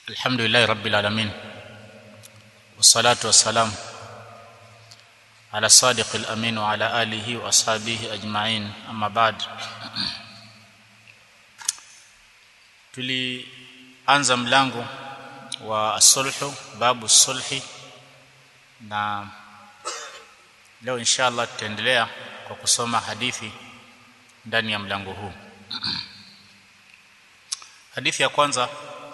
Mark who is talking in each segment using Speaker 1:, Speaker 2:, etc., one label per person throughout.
Speaker 1: الحمد لله رب العالمين والصلاة والسلام على الصادق الأمين وعلى آله وأصحابه أجمعين أما بعد tulianza mlango wa sulhu babu sulhi na leo inshallah tutaendelea kwa kusoma hadithi ndani ya mlango huu hadithi ya kwanza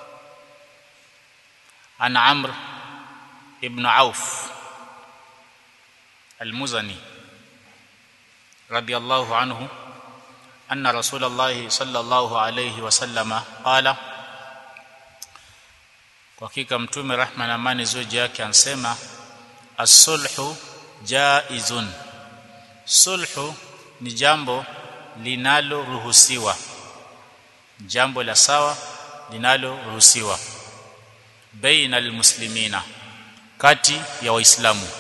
Speaker 1: عن عمرو ابن عوف المزني رضي الله عنه أن رسول الله صلى الله عليه وسلم قال kwa hakika mtume rahma na amani zoji yake ansema as-sulhu jaizun sulhu ni jambo linaloruhusiwa jambo la sawa linaloruhusiwa baina almuslimina kati ya waislamu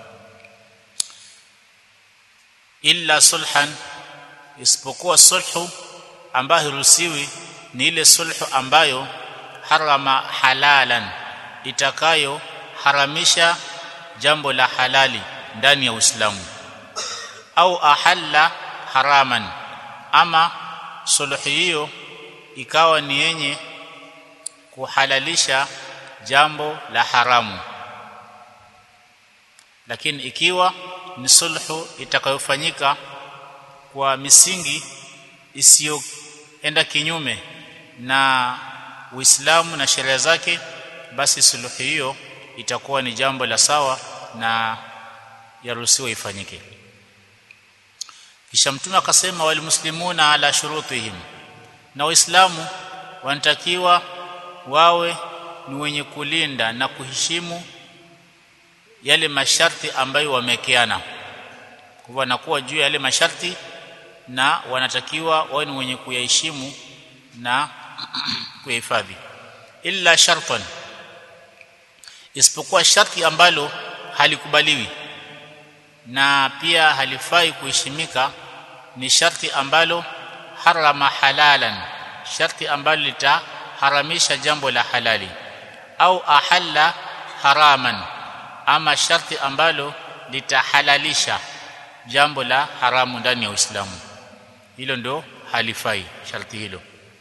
Speaker 1: illa sulhan isipokuwa sulhu ambayo huruhusiwi ni ile sulhu ambayo harama halalan itakayo haramisha jambo la halali ndani ya Uislamu au ahalla haraman ama sulhu hiyo ikawa ni yenye kuhalalisha jambo la haramu lakini ikiwa ni sulhu itakayofanyika kwa misingi isiyoenda kinyume na Uislamu na sheria zake basi sulhu hiyo itakuwa ni jambo la sawa na yaruhusiwa ifanyike kisha mtume akasema wal muslimuna ala shurutihim na waislamu wanatakiwa wawe ni wenye kulinda na kuheshimu yale masharti ambayo wamekeana kwa wanakuwa juu ya yale masharti na wanatakiwa wawe ni wenye kuyaheshimu na kuhifadhi illa shartan isipokuwa sharti ambalo halikubaliwi na pia halifai kuheshimika ni sharti ambalo harama halalan sharti ambalo litaharamisha jambo la halali au ahalla haraman ama sharti ambalo litahalalisha jambo la haramu ndani ya Uislamu hilo ndo halifai sharti hilo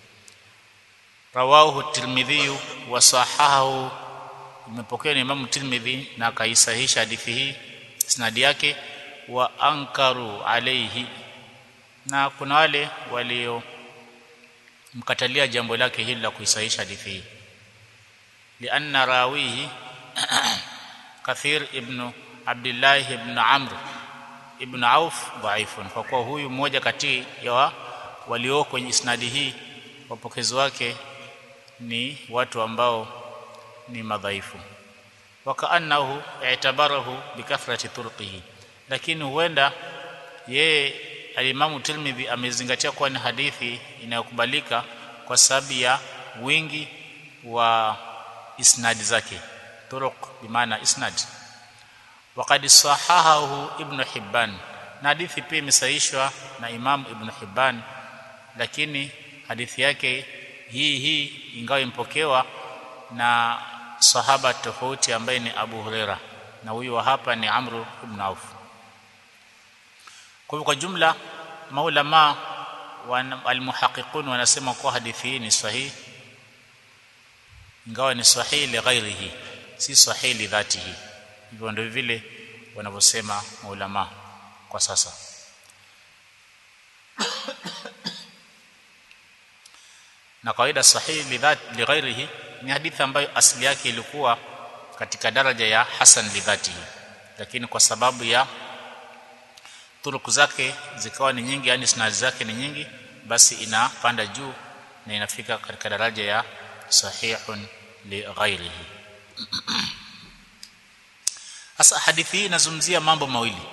Speaker 1: rawahu tirmidhi wa sahahu imepokea ni Imam Tirmidhi na akaisahihisha hadithi hii isnadi yake wa ankaru alayhi na kuna wale walio mkatalia jambo lake hili la kuisahihisha hadithi hii lianna rawihi kathir ibn abdullah ibn amr ibn auf dhaifun kwa kuwa huyu mmoja kati ya walio kwenye isnadi hii wapokezi wake ni watu ambao ni madhaifu wakaannahu i'tabarahu bikathrati turqihi lakini huenda yeye alimamu Tirmidhi amezingatia kuwa ni hadithi inayokubalika kwa sababu ya wingi wa isnadi zake turuq bimaana isnad waqad sahahahu ibn Hibban na hadithi pia imesahihishwa na Imam Ibn Hibban lakini hadithi yake hii hii ingawa impokewa na sahaba tofauti ambaye ni Abu Huraira na huyu hapa ni Amru ibn Auf kwa kwa jumla maulama almuhaqiqun wanasema kwa hadithi hii ni sahihi ingawa ni sahihi li ghairihi si sahihi li dhatihi hivyo ndio vile wanavyosema maulama kwa sasa na kawaida sahihi li dhati li ghairihi ni hadithi ambayo asili yake ilikuwa katika daraja ya hasan li dhatihi lakini kwa sababu ya turuku zake zikawa ni nyingi yani sanad zake ni nyingi basi inapanda juu na inafika katika daraja ya sahihun li ghairihi sasa hadithi hii inazungumzia mambo mawili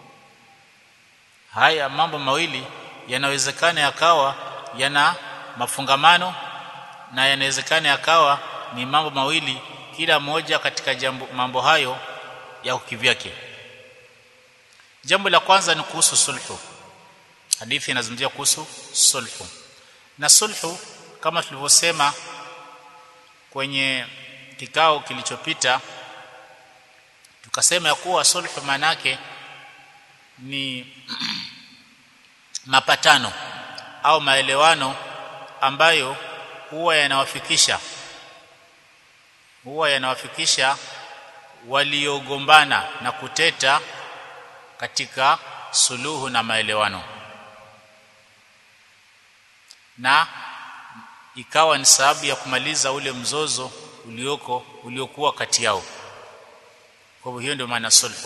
Speaker 1: haya mambo mawili yanawezekana yakawa yana mafungamano na yanawezekana yakawa ni mambo mawili kila moja katika jambo mambo hayo ya kivyake jambo la kwanza ni kuhusu sulhu hadithi inazungumzia kuhusu sulhu na sulhu kama tulivyosema kwenye kikao kilichopita tukasema ya kuwa sulhu manake ni mapatano au maelewano ambayo huwa yanawafikisha huwa yanawafikisha waliogombana na kuteta katika suluhu na maelewano na ikawa ni sababu ya kumaliza ule mzozo ulioko uliokuwa kati yao kwa hivyo hiyo ndio maana sulhu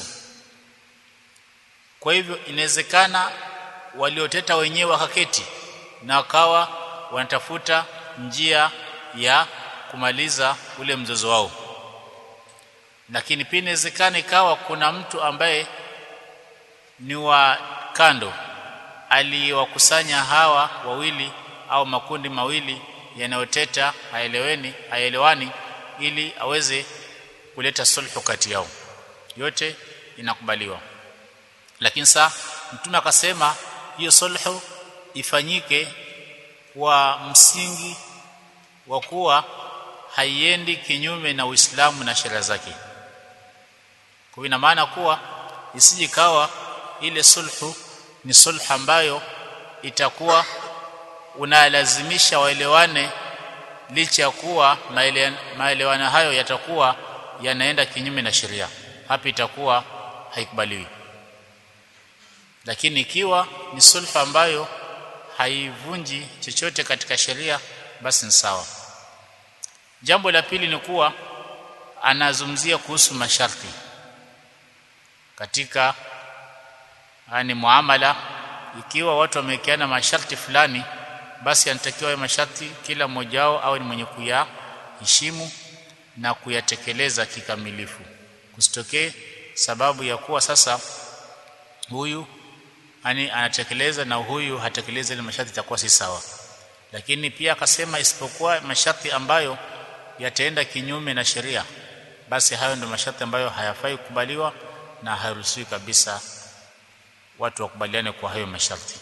Speaker 1: kwa hivyo inawezekana walioteta wenyewe wakaketi na wakawa wanatafuta njia ya kumaliza ule mzozo wao lakini pia inawezekana ikawa kuna mtu ambaye ni wa kando aliwakusanya hawa wawili au makundi mawili yanayoteta haeleweni haelewani ili aweze kuleta sulhu kati yao yote inakubaliwa lakini saa mtume akasema hiyo sulhu ifanyike kwa msingi wa kuwa haiendi kinyume na Uislamu na sheria zake kwa ina maana kuwa isijikawa ile sulhu ni sulhu ambayo itakuwa unalazimisha waelewane licha ya kuwa maelewano hayo yatakuwa yanaenda kinyume na sheria hapa itakuwa haikubaliwi lakini ikiwa ni sulhu ambayo haivunji chochote katika sheria basi ni sawa jambo la pili ni kuwa anazungumzia kuhusu masharti katika yani muamala ikiwa watu wamewekeana masharti fulani basi anatakiwa hayo masharti kila mmoja wao awe ni mwenye kuyaheshimu na kuyatekeleza kikamilifu kusitokee sababu ya kuwa sasa huyu yani anatekeleza na huyu hatekeleza ile masharti itakuwa si sawa lakini pia akasema isipokuwa masharti ambayo yataenda kinyume na sheria basi hayo ndio masharti ambayo hayafai kukubaliwa na haruhusiwi kabisa watu wakubaliane kwa hayo masharti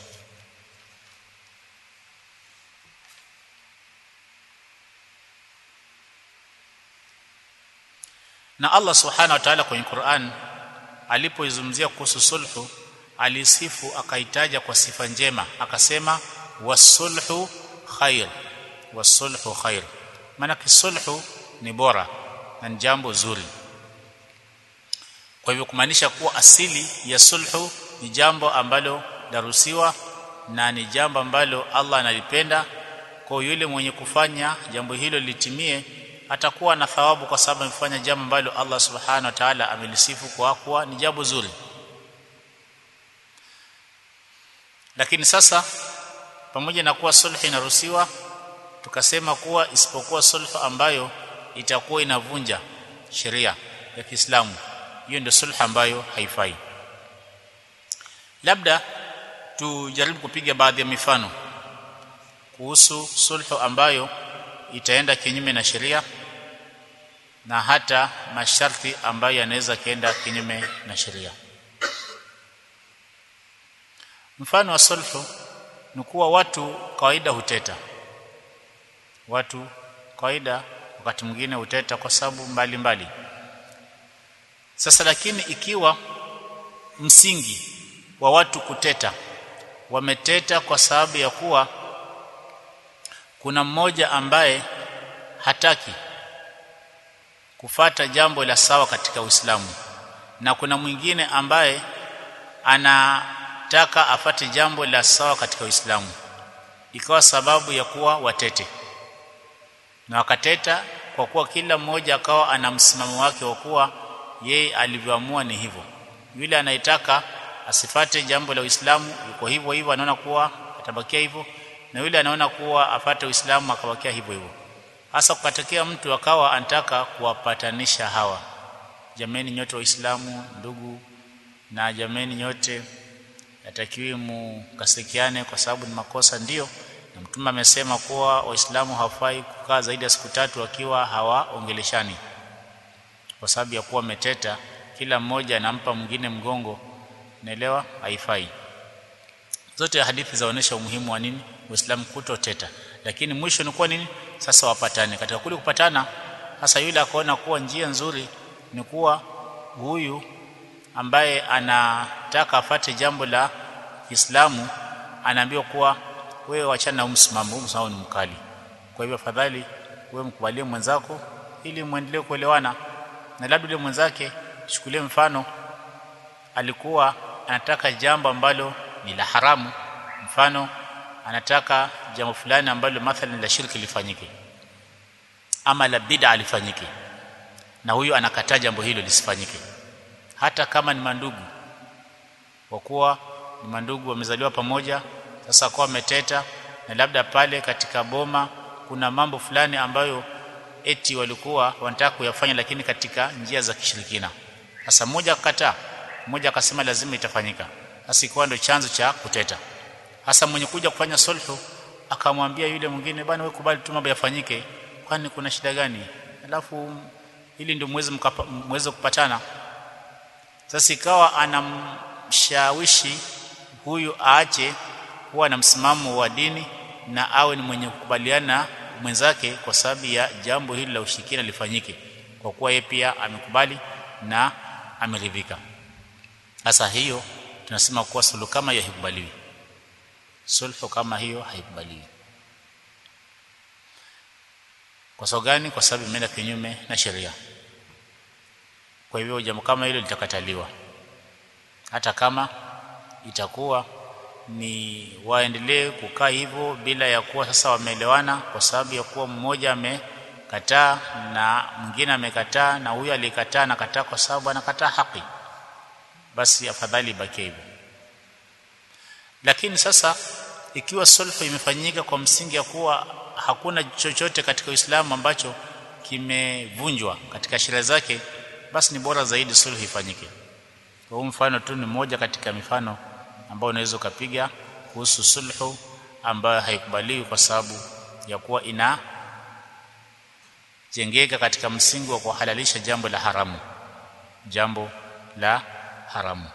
Speaker 1: na Allah subhanahu wa ta'ala kwenye Qur'an alipoizungumzia kuhusu sulhu alisifu akaitaja kwa sifa njema akasema wasulhu khair wasulhu khair maana kisulhu ni bora na ni jambo zuri kwa hivyo kumaanisha kuwa asili ya sulhu ni jambo ambalo darusiwa na ni jambo ambalo Allah analipenda kwa yule mwenye kufanya jambo hilo litimie atakuwa na thawabu kwa sababu amefanya jambo ambalo Allah subhanahu wa ta'ala amelisifu kwa kuwa ni jambo zuri lakini sasa pamoja na kuwa sulhu inaruhusiwa tukasema kuwa isipokuwa sulhu ambayo itakuwa inavunja sheria ya Kiislamu hiyo ndio sulhu ambayo haifai labda tujaribu kupiga baadhi ya mifano kuhusu sulhu ambayo itaenda kinyume na sheria na hata masharti ambayo yanaweza kaenda kinyume na sheria mfano wa sulhu ni kuwa watu kawaida huteta watu kawaida wakati mwingine huteta kwa sababu mbalimbali sasa lakini ikiwa msingi wa watu kuteta wameteta kwa sababu ya kuwa kuna mmoja ambaye hataki kufata jambo la sawa katika Uislamu na kuna mwingine ambaye anataka afate jambo la sawa katika Uislamu ikawa sababu ya kuwa watete na wakateta kwa kuwa kila mmoja akawa ana msimamo wake wa kuwa yeye alivyoamua ni hivyo yule anayetaka asifate jambo la Uislamu yuko hivyo hivyo anaona kuwa atabakia hivyo na yule anaona kuwa afate Uislamu akabakia hivyo hivyo hasa kukatokea mtu akawa anataka kuwapatanisha hawa jameni nyote waislamu ndugu na jameni nyote yatakiwi mukasikiane kwa sababu ni makosa ndio na mtume amesema kuwa waislamu hawafai kukaa zaidi ya siku tatu wakiwa hawaongeleshani kwa sababu ya kuwa meteta kila mmoja anampa mwingine mgongo naelewa haifai zote hadithi zaonesha umuhimu wa nini uislamu kutoteta lakini mwisho ni kuwa nini sasa wapatane katika kule kupatana sasa yule akaona kuwa njia nzuri ni kuwa huyu ambaye anataka afate jambo la Kiislamu anaambiwa kuwa wewe wachana na msimamo msimamo ni mkali kwa hivyo afadhali wewe mkubalie mwenzako ili muendelee kuelewana na labda yule mwenzake chukulie mfano alikuwa anataka jambo ambalo ni la haramu mfano anataka jambo fulani ambalo mathalan la shirki lifanyike ama la bid'a lifanyike na huyu anakataa jambo hilo lisifanyike hata kama ni mandugu kwa kuwa ni mandugu wamezaliwa pamoja sasa kwa wameteta na labda pale katika boma kuna mambo fulani ambayo eti walikuwa wanataka kuyafanya lakini katika njia za kishirikina sasa mmoja akakataa mmoja akasema lazima itafanyika sasa ikawa ndio chanzo cha kuteta hasa mwenye kuja kufanya sulhu akamwambia yule mwingine bwana wewe kubali tu mambo yafanyike kwani kuna shida gani alafu ili ndio mweze mweze kupatana sasa ikawa anamshawishi huyu aache kuwa na msimamo wa dini na awe ni mwenye kukubaliana mwenzake kwa sababu ya jambo hili la ushirikina lifanyike kwa kuwa yeye pia amekubali na ameridhika sasa hiyo tunasema kuwa sulhu kama hiyo haikubaliwi sulhu kama hiyo haikubaliwi kwa sababu gani kwa sababu imeenda kinyume na sheria kwa hivyo jambo kama hilo litakataliwa hata kama itakuwa ni waendelee kukaa hivyo bila ya kuwa sasa wameelewana kwa sababu ya kuwa mmoja amekataa na mwingine amekataa na huyu alikataa anakataa kwa sababu anakataa haki basi afadhali ibaki hivyo lakini sasa ikiwa sulhu imefanyika kwa msingi ya kuwa hakuna chochote katika Uislamu ambacho kimevunjwa katika sheria zake basi ni bora zaidi sulhu ifanyike kwa mfano tu ni moja katika mifano ambayo unaweza ukapiga kuhusu sulhu ambayo haikubaliwi kwa sababu ya kuwa ina jengeka katika msingi wa kuhalalisha jambo la haramu jambo la haramu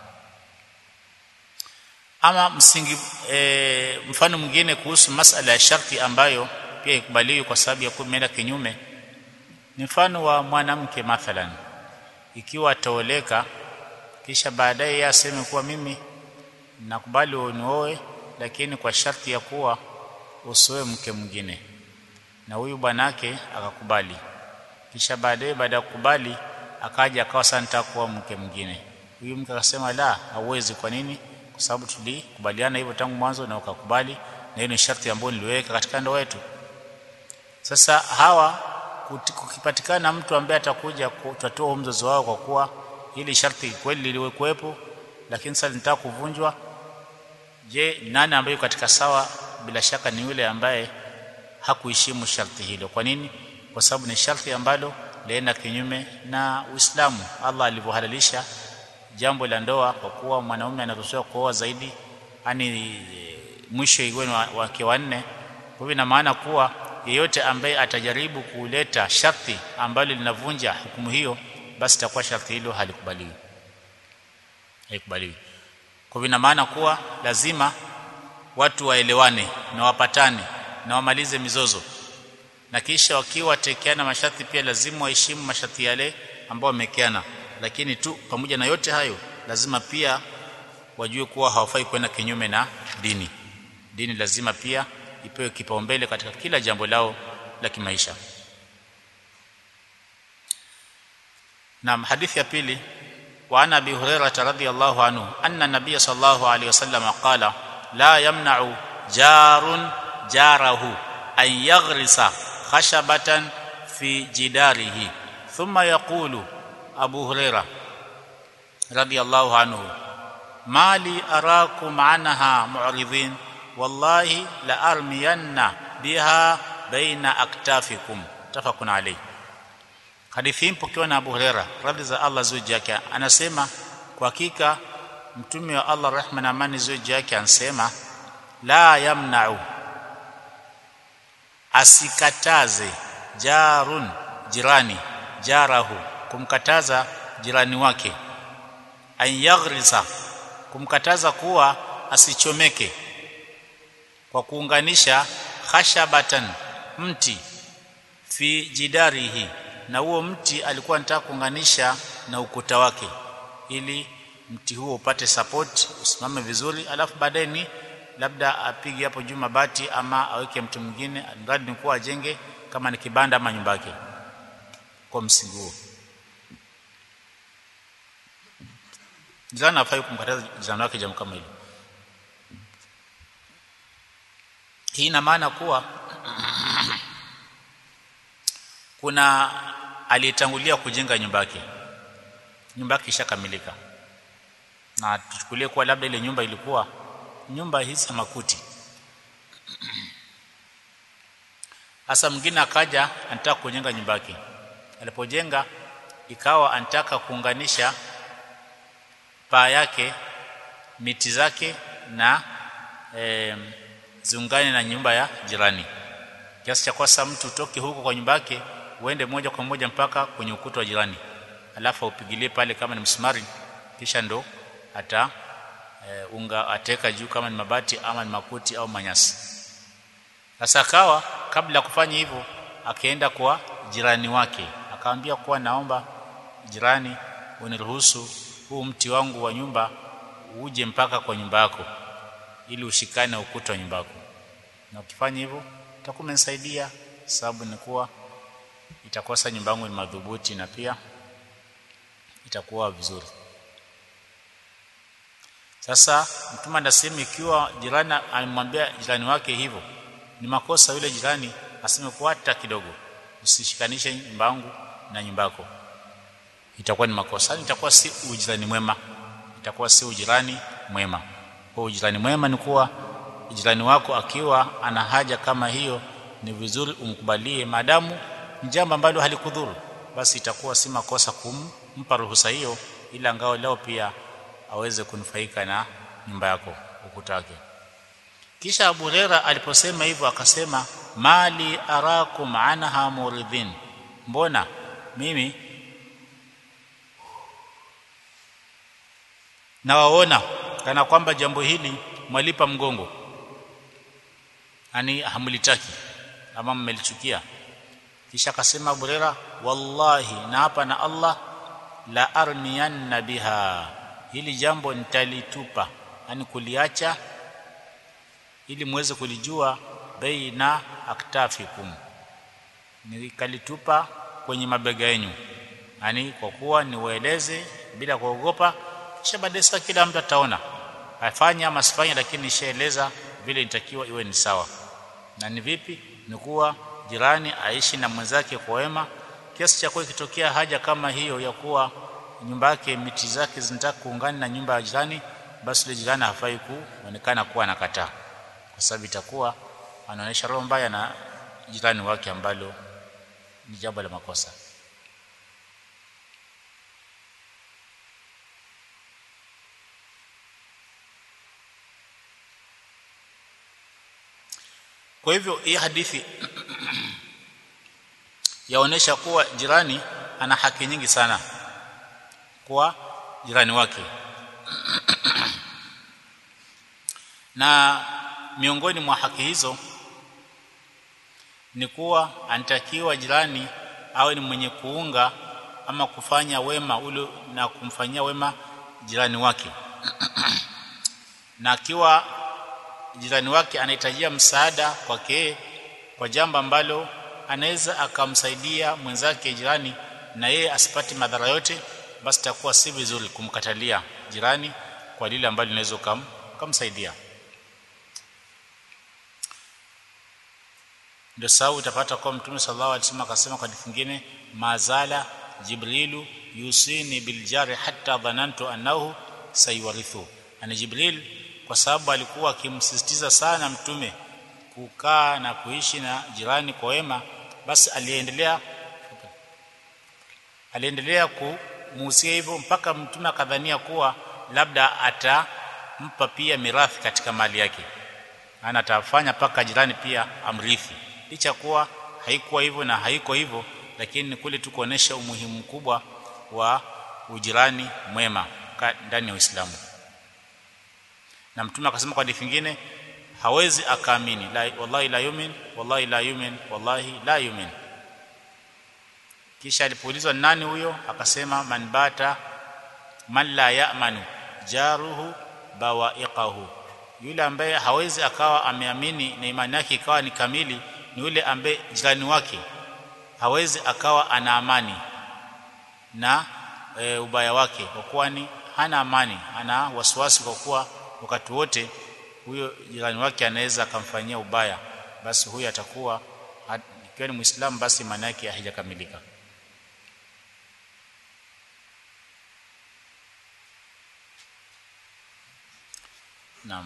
Speaker 1: ama msingi e, mfano mwingine kuhusu masala ya sharti ambayo pia ikubaliwi kwa sababu ya kumeenda kinyume ni mfano wa mwanamke mathalan ikiwa ataoleka kisha baadaye yeye aseme kuwa mimi nakubali unioe lakini kwa sharti ya kuwa usoe mke mwingine na huyu bwanake akakubali kisha baadaye baada ya kukubali akaja akawa sasa nataka kuwa mke mwingine huyu mke akasema la hauwezi kwa nini kwa sababu tulikubaliana hivyo tangu mwanzo na ukakubali na hiyo ni sharti ambayo niliweka katika ndoa yetu sasa hawa kukipatikana mtu ambaye atakuja kutatua mzozo wao kwa kuwa hili sharti kweli liliwekuwepo lakini sasa linataka kuvunjwa je nani ambaye katika sawa bila shaka ni yule ambaye hakuheshimu sharti hilo kwa nini kwa sababu ni sharti ambalo laenda kinyume na Uislamu Allah alivyohalalisha jambo la ndoa kwa kuwa mwanaume anaruhusiwa kuoa zaidi yani mwisho iwe wake wanne kwa hivyo ina maana kuwa yeyote ambaye atajaribu kuleta sharti ambalo linavunja hukumu hiyo basi itakuwa sharti hilo halikubaliwi haikubaliwi kwa hivyo ina maana kuwa lazima watu waelewane na wapatane na wamalize mizozo na kisha wakiwa watekeana masharti pia lazima waheshimu masharti yale ambao wamekeana lakini tu pamoja na yote hayo lazima pia wajue kuwa hawafai kwenda kinyume na dini dini lazima pia ipewe kipaumbele katika kila jambo lao la kimaisha na hadithi ya pili wa ana abi hurairah radhiyallahu anhu anna nabiy sallallahu alayhi wasallam qala la yamna'u jarun jarahu an yaghrisa khashabatan fi jidarihi thumma yaqulu abu hurairah radhiyallahu anhu mali arakum anha mu'ridin wallahi la armiyanna biha baina aktafikum tafakun alayhi hadithi hii pokewa na Abu Huraira radhi za Allah zuji yake anasema kwa hakika mtume wa Allah rehma na amani zuji yake anasema la yamna'u asikataze jarun jirani jarahu kumkataza jirani wake an yaghrisa kumkataza kuwa asichomeke kwa kuunganisha khashabatan mti fi jidarihi na huo mti alikuwa anataka kuunganisha na ukuta wake ili mti huo upate support usimame vizuri alafu baadaye ni labda apige hapo juu mabati ama aweke mtu mwingine mradi ni kuwa ajenge kama ni kibanda ama nyumba yake kwa msingi huo jirani hafai kumkataza jirani wake jambo kama hilo hii ina maana kuwa kuna aliyetangulia kujenga nyumba yake nyumba yake ishakamilika na tuchukulie kuwa labda ile nyumba ilikuwa nyumba hizi za makuti hasa mwingine akaja anataka kujenga nyumba yake alipojenga ikawa anataka kuunganisha paa yake miti zake na e, ziungane na nyumba ya jirani kiasi cha kwasa mtu utoke huko kwa nyumba yake uende moja kwa moja mpaka kwenye ukuta wa jirani alafu upigilie pale kama ni msumari kisha ndo ata e, unga ateka juu kama ni mabati ama ni makuti au manyasi sasa akawa kabla ya kufanya hivyo akaenda kwa jirani wake akamwambia kuwa naomba jirani uniruhusu huu mti wangu wa nyumba uje mpaka kwa nyumba yako ili ushikane ukuta wa nyumba yako na ukifanya hivyo utakuwa umenisaidia sababu ni kuwa itakosa nyumba yangu ni madhubuti na pia itakuwa vizuri sasa mtume anasema ikiwa jirani amemwambia jirani wake hivyo ni makosa yule jirani aseme kwa hata kidogo usishikanishe nyumba yangu na nyumba yako itakuwa ni makosa itakuwa si ujirani mwema itakuwa si ujirani mwema kwa ujirani mwema ni kuwa jirani wako akiwa ana haja kama hiyo ni vizuri umkubalie maadamu ni jambo ambalo halikudhuru basi itakuwa si makosa kumpa ruhusa hiyo ila ngao leo pia aweze kunufaika na nyumba yako ukuta wake kisha Abu Huraira aliposema hivyo akasema mali arakum anha muridhin mbona mimi nawaona kana kwamba jambo hili mwalipa mgongo yani hamlitaki ama mmelichukia kisha akasema Abu Huraira wallahi na hapa na Allah la armiyanna biha hili jambo nitalitupa yani kuliacha ili muweze kulijua baina aktafikum nikalitupa kwenye mabega yenu yani kwa kuwa niwaeleze bila kuogopa kisha baadaye kila mtu ataona afanye ama asifanye lakini nishaeleza vile nitakiwa iwe ni sawa na ni vipi ni kuwa jirani aishi na mwenzake kwa wema kiasi cha kuwa ikitokea haja kama hiyo ya kuwa nyumba yake miti zake zinataka kuungana na nyumba ya jirani basi yule jirani hafai kuonekana kuwa anakataa kwa sababu itakuwa anaonyesha roho mbaya na jirani wake ambalo ni jambo la makosa kwa hivyo hii hadithi yaonesha kuwa jirani ana haki nyingi sana kwa jirani wake na miongoni mwa haki hizo ni kuwa anatakiwa jirani awe ni mwenye kuunga ama kufanya wema ule na kumfanyia wema jirani wake na akiwa jirani wake anahitajia msaada kwake kwa jambo ambalo anaweza akamsaidia mwenzake jirani na yeye asipate madhara yote basi takuwa si vizuri kumkatalia jirani kwa lile ambalo linaweza kam, kumsaidia ndio sababu utapata kwa mtume sallallahu alaihi wasallam akasema kwa hadithi nyingine mazala jibrilu yusini biljari hatta dhanantu annahu sayuwarithu ana jibril kwa sababu alikuwa akimsisitiza sana mtume kukaa na kuishi na jirani kwa wema basi aliendelea aliendelea kumuhusia hivyo mpaka mtume akadhania kuwa labda atampa pia mirathi katika mali yake ana atafanya paka jirani pia amrithi licha kuwa haikuwa hivyo na haiko hivyo lakini kule tu kuonesha umuhimu mkubwa wa ujirani mwema ndani ya Uislamu na mtume akasema kwa hadithi nyingine hawezi akaamini la wallahi la yumin wallahi la yumin wallahi la yumin kisha alipoulizwa nani huyo akasema man bata man la ya'manu jaruhu bawaiqahu yule ambaye hawezi akawa ameamini na imani yake ikawa ni kamili ni yule ambaye jirani wake hawezi akawa ana amani na e, ubaya wake kwa kuwa ni hana amani ana wasiwasi kwa kuwa wakati wote huyo jirani wake anaweza akamfanyia ubaya basi huyo atakuwa ikiwa ni muislamu basi maana yake haijakamilika naam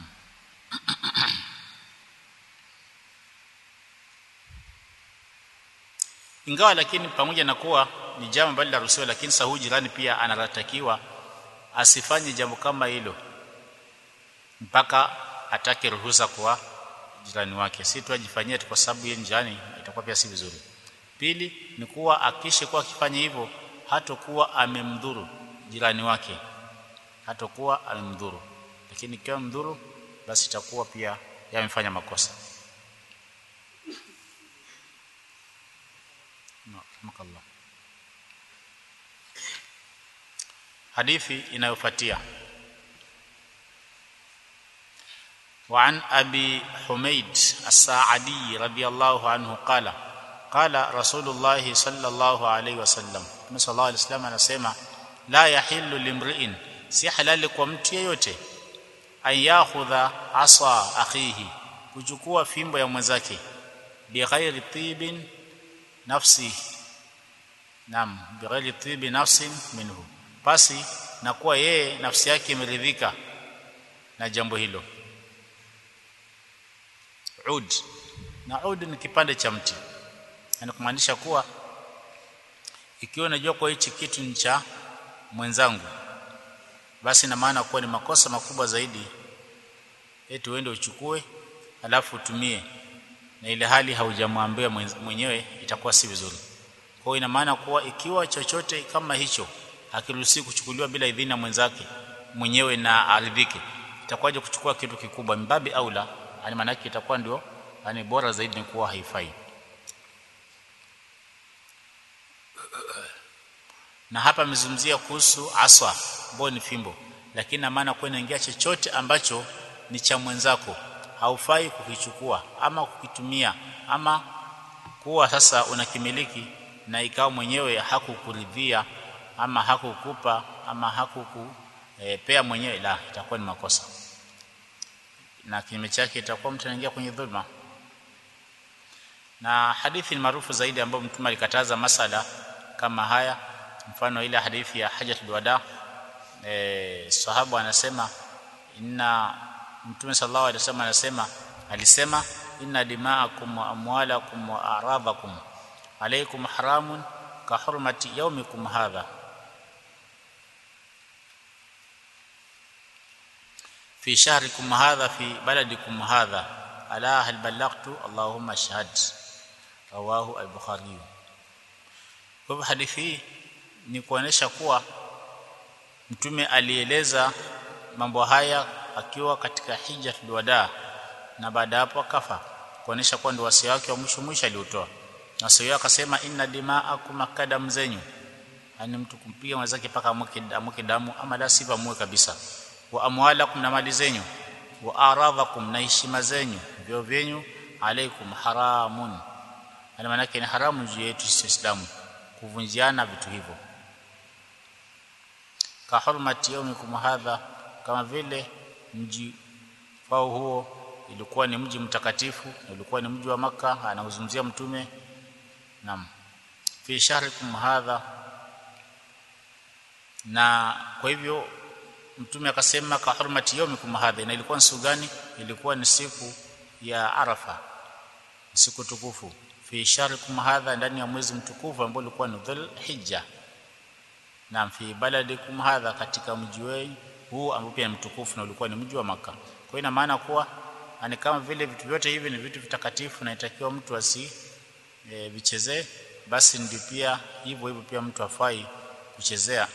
Speaker 1: ingawa lakini pamoja na kuwa ni jambo ambalo laruhusiwa lakini sahu jirani pia anatakiwa asifanye jambo kama hilo mpaka atake ruhusa kwa jirani wake si tu ajifanyie kwa sababu yeye jirani itakuwa pia si vizuri pili ni kuwa akishe kuwa akifanya hivyo hatakuwa amemdhuru jirani wake hatakuwa amemdhuru lakini ikiwa mdhuru basi itakuwa pia yamefanya makosa Allah hadithi inayofuatia وعن أبي حميد الساعدي رضي الله عنه قال قال رسول الله صلى الله عليه وسلم صلى الله عليه وسلم anasema la yahillu limri'in si halali kwa mtu yeyote an yakhudha asa akhihi kuchukua fimbo ya mwenzake bighairi tibin nafsi nam bighairi tibi nafsin minhu basi na kuwa yeye nafsi yake imeridhika na jambo hilo ud na ud ni kipande cha mti yani kumaanisha kuwa ikiwa unajua kwa hichi kitu ni cha mwenzangu basi na maana kuwa ni makosa makubwa zaidi eti uende uchukue alafu utumie na ile hali haujamwambia mwenyewe itakuwa si vizuri kwa hiyo ina maana kuwa ikiwa chochote kama hicho hakiruhusi kuchukuliwa bila idhini ya mwenzake mwenyewe na aridhike itakuwaje kuchukua kitu kikubwa mbabi aula yani maana yake itakuwa ndio yani bora zaidi ni kuwa haifai na hapa amezungumzia kuhusu aswa ambayo ni fimbo lakini na maana kwa inaingia chochote ambacho ni cha mwenzako haufai kukichukua ama kukitumia ama kuwa sasa unakimiliki na ikawa mwenyewe hakukuridhia ama hakukupa ama hakukupea e, mwenyewe la itakuwa ni makosa na kinyume chake itakuwa mtu anaingia kwenye dhulma na hadithi ni maarufu zaidi ambayo mtume alikataza masala kama haya mfano ile hadithi ya hajatul wada e, sahaba anasema inna mtume sallallahu alaihi wasallam anasema alisema inna dima'akum wa amwalakum wa a'radakum alaykum haramun ka hurmati yawmikum hadha في شهركم هذا في بلدكم هذا الا هل بلغت اللهم اشهد رواه البخاري kwa hadithi hii ni kuonesha kuwa mtume alieleza mambo haya akiwa katika hijjatul wada na baada hapo akafa kuonesha kuwa ndio wasia wake wa mwisho mwisho aliotoa na sio akasema inna dima'akum akadam zenyu yani mtu kumpiga mwenzake paka amweke damu ama la sivyo amue kabisa wa amwalakum na mali zenyu wa aradhakum na heshima zenyu vyo vyenyu alaikum haramun yani maana ni haramu juu yetu sisi Waislamu kuvunjiana vitu hivyo ka hurmati yawmikum hadha kama vile mji wao huo ilikuwa ni mji mtakatifu ilikuwa ni mji wa maka anauzungumzia mtume nam fi shahrikum hadha na kwa hivyo mtume akasema ka hurmati yawmikum hadha na ilikuwa ni siku gani ilikuwa ni siku ya arafa siku tukufu fi shahrikum hadha ndani ya mwezi mtukufu ambao ulikuwa ni dhul hijja na fi baladikum hadha katika mji wenu huu ambao pia ni mtukufu na ulikuwa ni mji wa maka kwa ina maana kuwa ni kama vile vitu vyote hivi ni vitu vitakatifu na itakiwa mtu asi e, vichezee basi ndio pia hivyo hivyo pia mtu afai kuchezea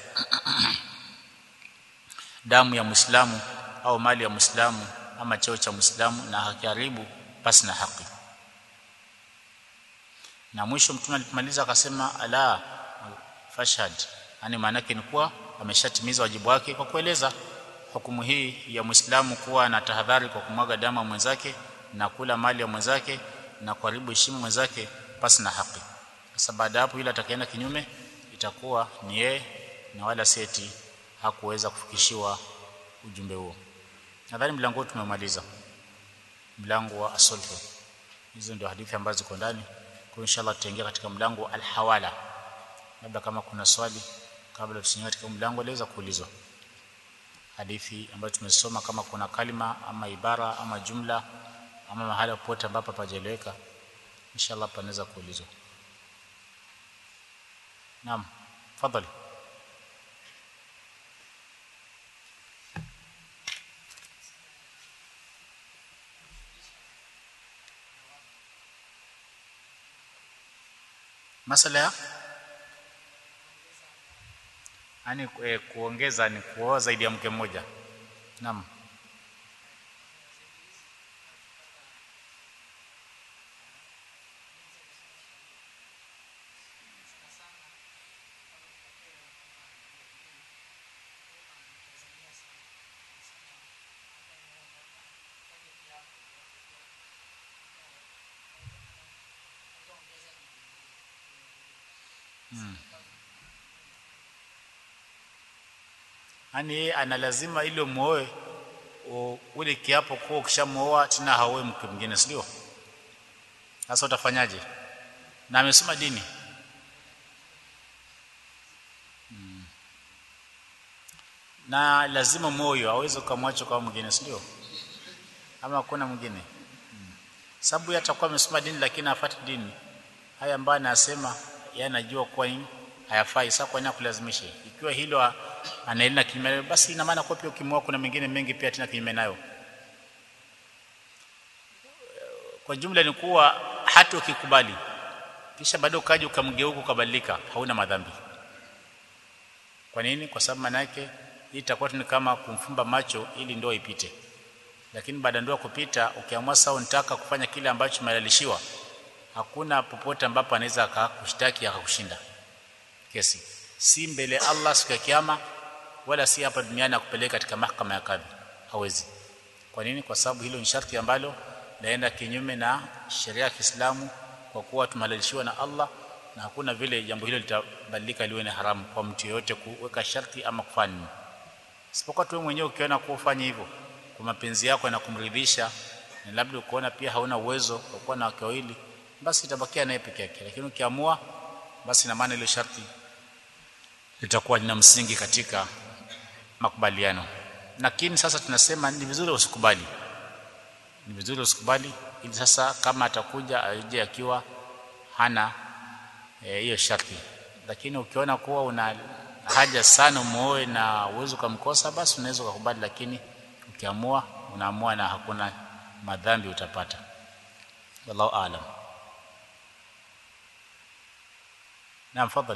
Speaker 1: damu ya Muislamu au mali ya Muislamu ama cheo cha Muislamu na hakiharibu pasi na haki na mwisho mtume alipomaliza akasema ala fashhad yani maana yake ni kuwa ameshatimiza wajibu wake kwa kueleza hukumu hii ya Muislamu kuwa na tahadhari kwa kumwaga damu ya mwenzake na kula mali ya mwenzake na kuharibu heshima mwenzake pasi na haki. Sasa baada hapo yule atakayeenda kinyume itakuwa ni yeye na wala seti hakuweza kufikishiwa ujumbe huo. Nadhani mlango tumemaliza. Mlango wa asulhu. Hizo ndio hadithi ambazo ziko ndani. Kwa inshallah tutaingia katika mlango wa alhawala. Labda kama kuna swali kabla tusiingie katika mlango laweza kuulizwa. Hadithi ambayo tumesoma kama kuna kalima ama ibara ama jumla ama mahali popote ambapo pajeleweka inshallah panaweza kuulizwa. Naam, tafadhali. Masala ya yani e, kuongeza ni kuoa zaidi ya mke mmoja. Naam. Hmm. Yaani yeye ana lazima ile muoe ule kiapo kuwa ukishamuoa tena haoe mke mwingine, si ndio? Sasa utafanyaje? Na amesoma dini hmm. Na lazima moyo aweze kumwacha kwa mwingine, si ndio? Ama hakuna mwingine hmm. Sababu yeye atakuwa amesoma dini lakini hafuati dini haya ambayo anasema yeye anajua kwa nini hayafai. Sasa kwa nini akulazimishe? Ikiwa hilo anaenda kinyume, basi ina maana kwa pia ukimwoa kuna mengine mengi pia tena kinyume nayo. Kwa jumla ni kuwa hata ukikubali kisha bado ukaja ukamgeuka ukabadilika, hauna madhambi. Kwa nini? Kwa sababu maana yake hii itakuwa ni kama kumfumba macho ili ndoa ipite, lakini baada ndoa kupita, ukiamua sasa unataka kufanya kile ambacho umehalalishiwa hakuna popote ambapo anaweza akakushtaki akakushinda kesi, si mbele Allah siku ya kiyama, wala si hapa duniani akupeleka katika mahakama ya kadhi, hawezi. Kwa nini? Kwa sababu hilo ni sharti ambalo laenda kinyume na sheria ya Kiislamu, kwa kuwa tumehalalishiwa na Allah, na hakuna vile jambo hilo litabadilika liwe ni haramu kwa mtu yeyote kuweka sharti ama kufanya nini, isipokuwa tu mwenyewe ukiona kuwa ufanye hivyo kwa mapenzi yako na kumridhisha, na labda ukoona pia hauna uwezo wa kuwa na wake wawili basi itabakia naye peke yake, lakini ukiamua, basi na maana ile sharti litakuwa lina msingi katika makubaliano. Lakini sasa tunasema ni vizuri usikubali, ni vizuri usikubali, ili sasa kama atakuja aje akiwa hana hiyo e, sharti. Lakini ukiona kuwa una haja sana muoe na uwezo ukamkosa, basi unaweza ukakubali, lakini ukiamua, unaamua na hakuna madhambi utapata. Wallahu aalam. نعم تفضل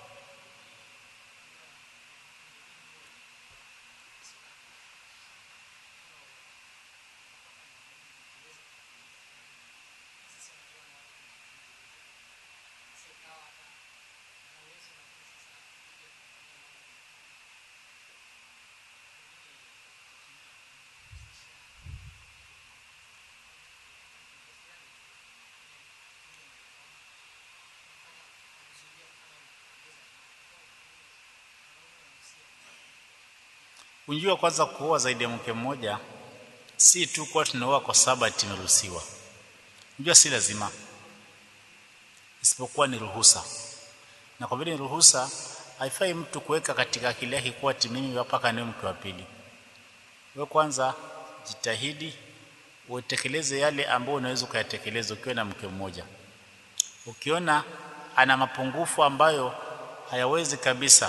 Speaker 1: Unjua kwanza kuoa zaidi ya mke mmoja si tu kwa tunaoa kwa sababu tumeruhusiwa. Unjua si lazima. Isipokuwa ni ruhusa. Na kwa vile ni ruhusa haifai mtu kuweka katika akili yake kuwa mimi mpaka niwe mke wa pili. Wewe kwanza jitahidi utekeleze yale ambayo unaweza kuyatekeleza ukiwa na mke mmoja. Ukiona ana mapungufu ambayo hayawezi kabisa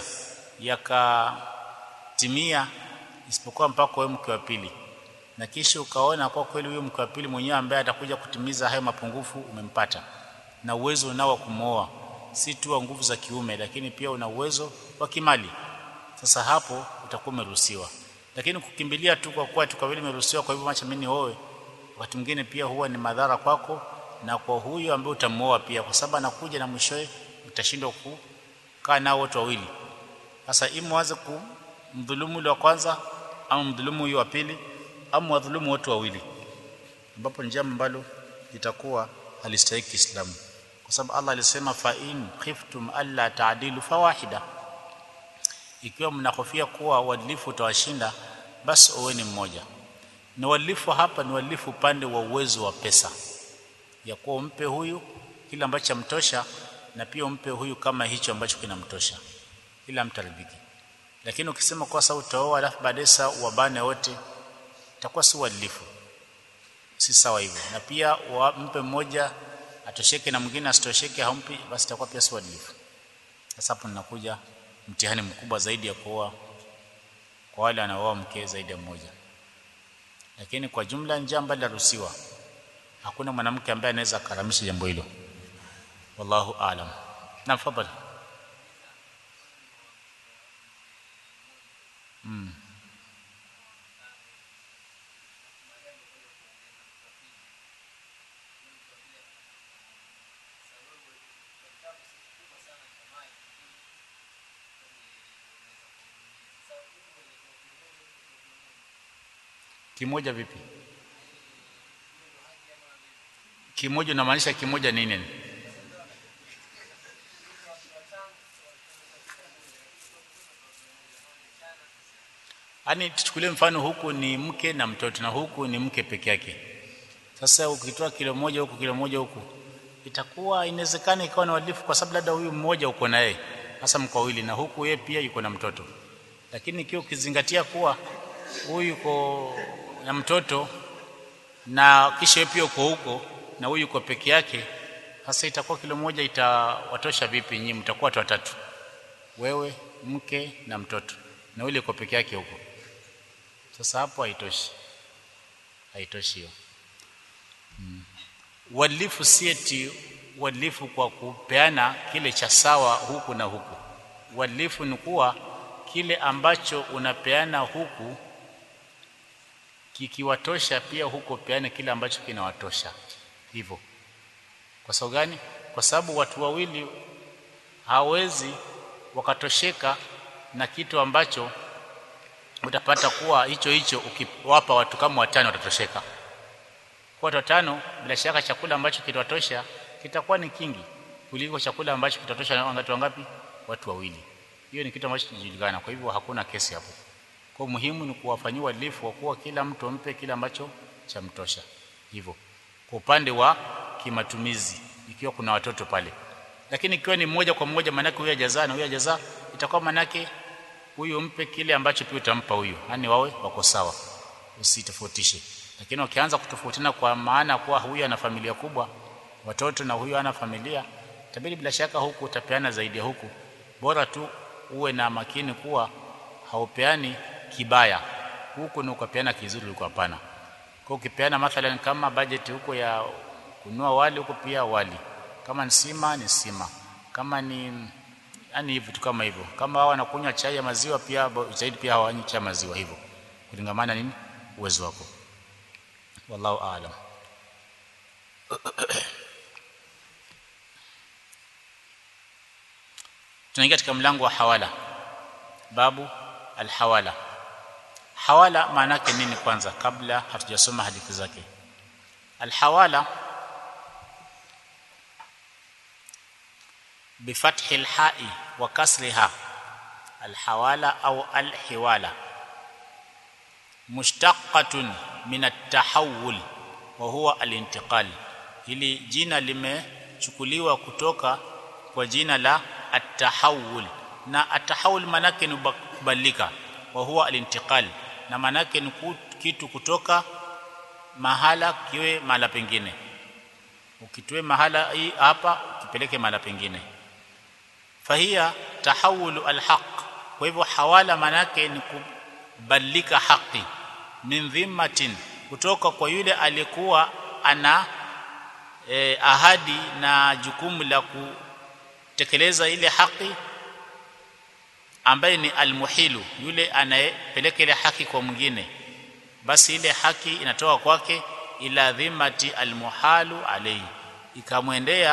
Speaker 1: yakatimia isipokuwa mpaka wewe mke wa pili, na kisha ukaona kwa kweli huyo mke wa pili mwenyewe ambaye atakuja kutimiza hayo mapungufu umempata, na uwezo unao wa kumwoa, si tu wa nguvu za kiume, lakini pia una uwezo wa kimali. Sasa hapo utakuwa umeruhusiwa, lakini kukimbilia tu kwa kuwa tu kwa vile umeruhusiwa, kwa hivyo acha mimi nioe, wakati mwingine pia huwa ni madhara kwako na kwa huyo ambaye utamuoa pia, kwa sababu anakuja na mwishowe utashindwa kaa nao wote wawili sasa imu waanze kumdhulumu yule wa kwanza au mdhulumu huyo wa pili au wadhulumu wote wawili ambapo ni jambo ambalo litakuwa halistahiki Kiislamu kwa sababu Allah alisema fa in khiftum alla ta'dilu fawahida ikiwa mnahofia kuwa uadilifu utawashinda basi oweni mmoja na uadilifu hapa ni uadilifu upande wa uwezo wa pesa ya kuwa umpe huyu kile ambacho chamtosha na pia umpe huyu kama hicho ambacho kinamtosha ila mtaridhiki lakini ukisema kwa sababu utaoa alafu baadaye saa wabane wote itakuwa si uadilifu si sawa hivyo na pia mpe mmoja atosheke na mwingine asitosheke hampi basi itakuwa pia si uadilifu sasa hapo ninakuja mtihani mkubwa zaidi ya kuoa kwa wale wanaoa mke zaidi ya mmoja lakini kwa jumla njia ambayo inaruhusiwa hakuna mwanamke ambaye anaweza karamisha jambo hilo wallahu aalam na fadhali mm. kimoja vipi kimoja unamaanisha kimoja nini Yaani tuchukulie mfano huku ni mke na mtoto na huku ni mke peke yake. Sasa ukitoa kilo moja huku kilo moja huku itakuwa inawezekana ikawa na uadilifu kwa sababu labda huyu mmoja uko na yeye hasa mko wawili na huku yeye pia yuko na mtoto. Lakini ikiwa ukizingatia kuwa huyu yuko na mtoto na kisha yeye pia uko huko na huyu yuko peke yake sasa itakuwa kilo moja itawatosha vipi nyinyi mtakuwa watu watatu wewe mke na mtoto na yule yuko peke yake huko sasa hapo haitoshi haitoshi hiyo hmm. uadilifu si eti uadilifu kwa kupeana kile cha sawa huku na huku uadilifu ni kuwa kile ambacho unapeana huku kikiwatosha pia huko peane kile ambacho kinawatosha hivyo kwa sababu gani kwa sababu watu wawili hawezi wakatosheka na kitu ambacho utapata kuwa hicho hicho ukiwapa watu kama watano watatosheka kwa watu watano bila shaka chakula ambacho kitawatosha kitakuwa ni kingi kuliko chakula ambacho kitatosha watu wangapi watu wawili hiyo ni kitu ambacho kinajulikana kwa hivyo hakuna kesi hapo kwa muhimu ni kuwafanyia uadilifu kwa kuwa kila mtu ampe kile ambacho chamtosha hivyo kwa upande wa kimatumizi ikiwa kuna watoto pale lakini ikiwa ni mmoja kwa mmoja manake huyu ajazaa na huyu ajazaa itakuwa manake huyu mpe kile ambacho pia utampa huyu yani wawe wako sawa usitofautishe lakini ukianza kutofautiana kwa maana kuwa huyu ana familia kubwa watoto na huyu ana familia tabiri bila shaka huku utapeana zaidi ya huku bora tu uwe na makini kuwa haupeani kibaya huku ni ukapeana kizuri huko hapana kwa ukipeana mathalan kama budget huko ya kununua wali huko pia wali kama ni sima ni sima kama ni yani hivi tu kama hivyo kama hao wanakunywa chai ya maziwa pia zaidi pia hawanywi chai ya maziwa hivyo kulingamana nini uwezo wako wallahu aalam tunaingia katika mlango wa hawala babu alhawala hawala maana yake nini kwanza kabla hatujasoma hadithi zake alhawala بفتح الحاء وكسرها الحوالة أو الحوالة مشتقة من التحول وهو الانتقال hili jina limechukuliwa kutoka kwa jina la at-tahawul na at-tahawul manake ni kubadilika wa huwa al-intiqal na manake ni kitu kutoka mahala kiwe mahala pengine ukitoe mahala hii hapa ukipeleke mahala pengine fahia tahawulu alhaq kwa hivyo hawala manake ni kubadilika haki min dhimmatin kutoka kwa yule aliyekuwa ana eh, ahadi na jukumu la kutekeleza ile haki ambaye ni almuhilu yule anayepeleka ile haki kwa mwingine basi ile haki inatoka kwake ila dhimmati almuhalu alayhi ikamwendea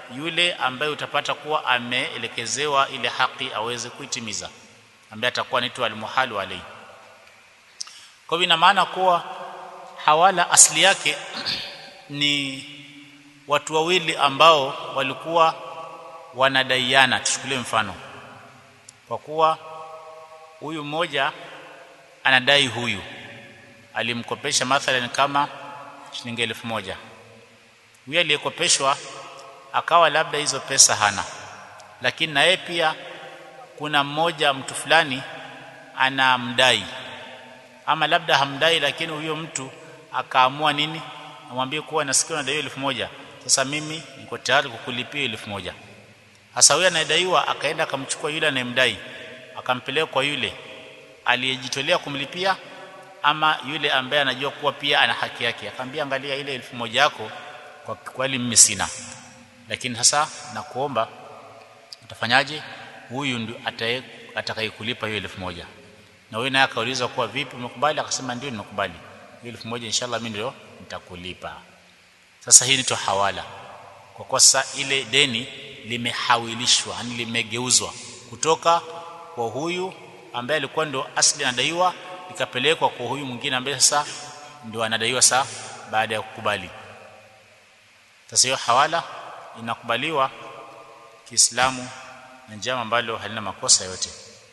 Speaker 1: yule ambaye utapata kuwa ameelekezewa ile haki aweze kuitimiza ambaye atakuwa anaitwa almuhalu alayhi kwa hivyo ina maana kuwa hawala asili yake ni watu wawili ambao walikuwa wanadaiana tuchukulie mfano kwa kuwa huyu mmoja anadai huyu alimkopesha mathalan kama shilingi elfu moja huyu aliyekopeshwa akawa labda hizo pesa hana lakini na yeye pia kuna mmoja mtu fulani anamdai ama labda hamdai lakini huyo mtu akaamua nini amwambie kuwa nasikia unadaiwa elfu moja sasa mimi niko tayari kukulipia elfu moja hasa huyo anayedaiwa akaenda akamchukua yule anayemdai akampeleka kwa yule aliyejitolea kumlipia ama yule ambaye anajua kuwa pia ana haki yake akamwambia angalia ile elfu moja yako kwa kweli mimi sina lakini sasa nakuomba utafanyaje huyu ndio atakayekulipa hiyo elfu moja na huyu naye akaulizwa kuwa vipi umekubali akasema ndio nimekubali hiyo elfu moja inshallah mimi ndio nitakulipa sasa hii ni hawala kwa kuwa sasa ile deni limehawilishwa yani limegeuzwa kutoka kwa huyu ambaye alikuwa ndio asli anadaiwa ikapelekwa kwa huyu mwingine ambaye sasa ndio anadaiwa saa baada ya kukubali sasa hiyo hawala inakubaliwa Kiislamu na njama ambalo halina makosa yote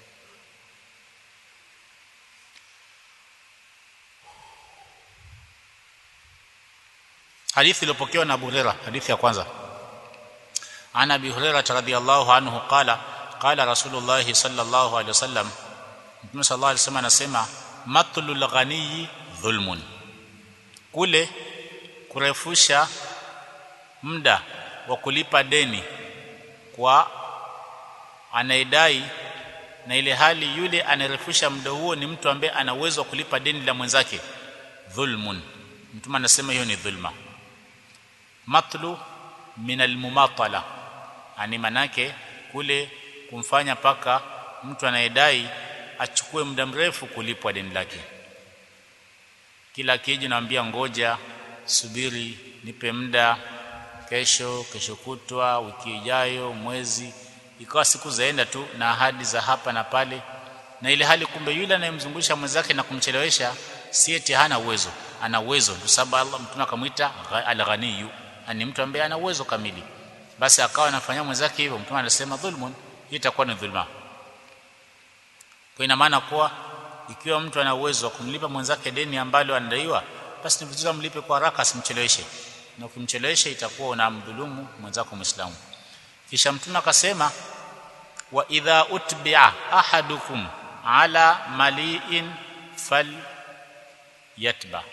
Speaker 1: hadithi iliyopokewa na Abu Hurairah hadithi ya kwanza ana Abi Hurairah radhiyallahu anhu qala qala Rasulullah sallallahu alaihi wasallam Mtume sallallahu alaihi wasallam anasema matlul ghaniyi dhulmun kule kurefusha muda wa kulipa deni kwa anayedai na ile hali yule anarefusha muda huo ni mtu ambaye ana uwezo wa kulipa deni la mwenzake dhulmun mtume anasema hiyo ni dhulma matlu min almumatala ani manake kule kumfanya paka mtu anayedai achukue muda mrefu kulipwa deni lake kila kiji naambia ngoja subiri nipe muda kesho kesho kutwa wiki ijayo mwezi ikawa siku zaenda tu na ahadi za hapa na pale na ile hali kumbe yule anayemzungusha mwenzake na kumchelewesha si eti hana uwezo ana uwezo kwa sababu Allah mtume akamwita al-ghaniyu ani mtu ambaye ana uwezo kamili basi akawa anafanyia mwenzake hivyo mtume anasema dhulmun hii itakuwa ni dhulma kwa ina maana kuwa ikiwa mtu ana uwezo wa kumlipa mwenzake deni ambalo anadaiwa basi ni vizuri amlipe kwa haraka asimcheleweshe na ukimchelewesha itakuwa unamdhulumu mwenzako Muislamu kisha mtume akasema wa idha utbi'a ahadukum ala mali'in fal yatba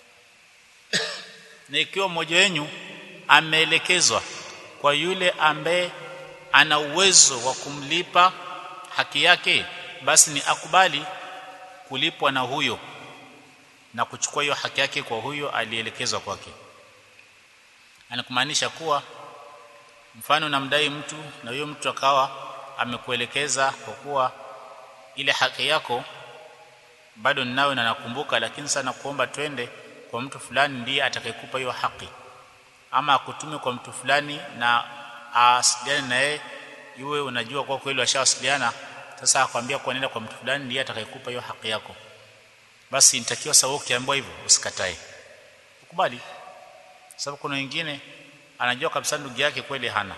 Speaker 1: na ikiwa mmoja wenu ameelekezwa kwa yule ambaye ana uwezo wa kumlipa haki yake basi ni akubali kulipwa na huyo na kuchukua hiyo haki yake kwa huyo alielekezwa kwake anakumaanisha kuwa mfano namdai mtu na huyo mtu akawa amekuelekeza kwa kuwa ile haki yako bado ninayo na nakumbuka lakini sana kuomba twende kwa mtu fulani ndiye atakayekupa hiyo haki ama akutume kwa mtu fulani na asiliane na yeye iwe unajua kwa kweli washawasiliana sasa akwambia kwa nenda kwa mtu fulani ndiye atakayekupa hiyo haki yako basi nitakiwa sawa ukiambiwa hivyo usikatae ukubali sababu kuna wengine anajua kabisa ndugu yake kweli hana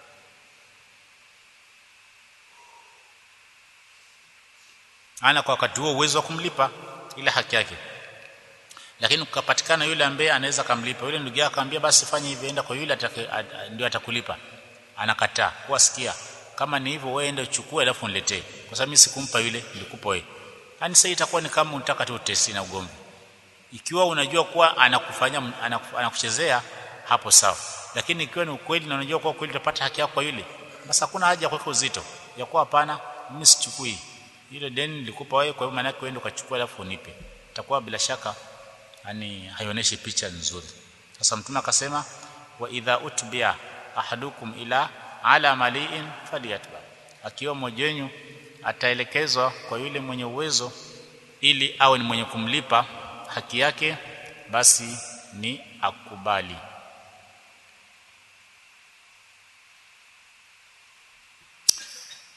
Speaker 1: ana kwa wakati huo uwezo wa kumlipa ile haki yake lakini kukapatikana yule ambaye anaweza kumlipa yule ndugu yake akamwambia basi fanya hivi enda kwa yule ndio atakulipa anakataa kuwasikia kama ni hivyo wewe enda uchukue alafu niletee kwa sababu mimi sikumpa yule nilikupa wewe yani sasa itakuwa ni kama unataka tu testi na ugomvi ikiwa unajua kuwa anakufanya anakuchezea hapo sawa lakini ikiwa ni ukweli na unajua kuwa kweli utapata haki yako kwa yule basi hakuna haja ya kuweka uzito ya kuwa hapana mimi sichukui ile deni nilikupa wewe kwa hiyo maana yake uende ukachukua alafu unipe itakuwa bila shaka yani haionyeshi picha nzuri sasa mtume akasema wa idha utbi'a ahadukum ila ala mali'in falyatba akiwa mmoja wenu ataelekezwa kwa yule mwenye uwezo ili awe ni mwenye kumlipa haki yake basi ni akubali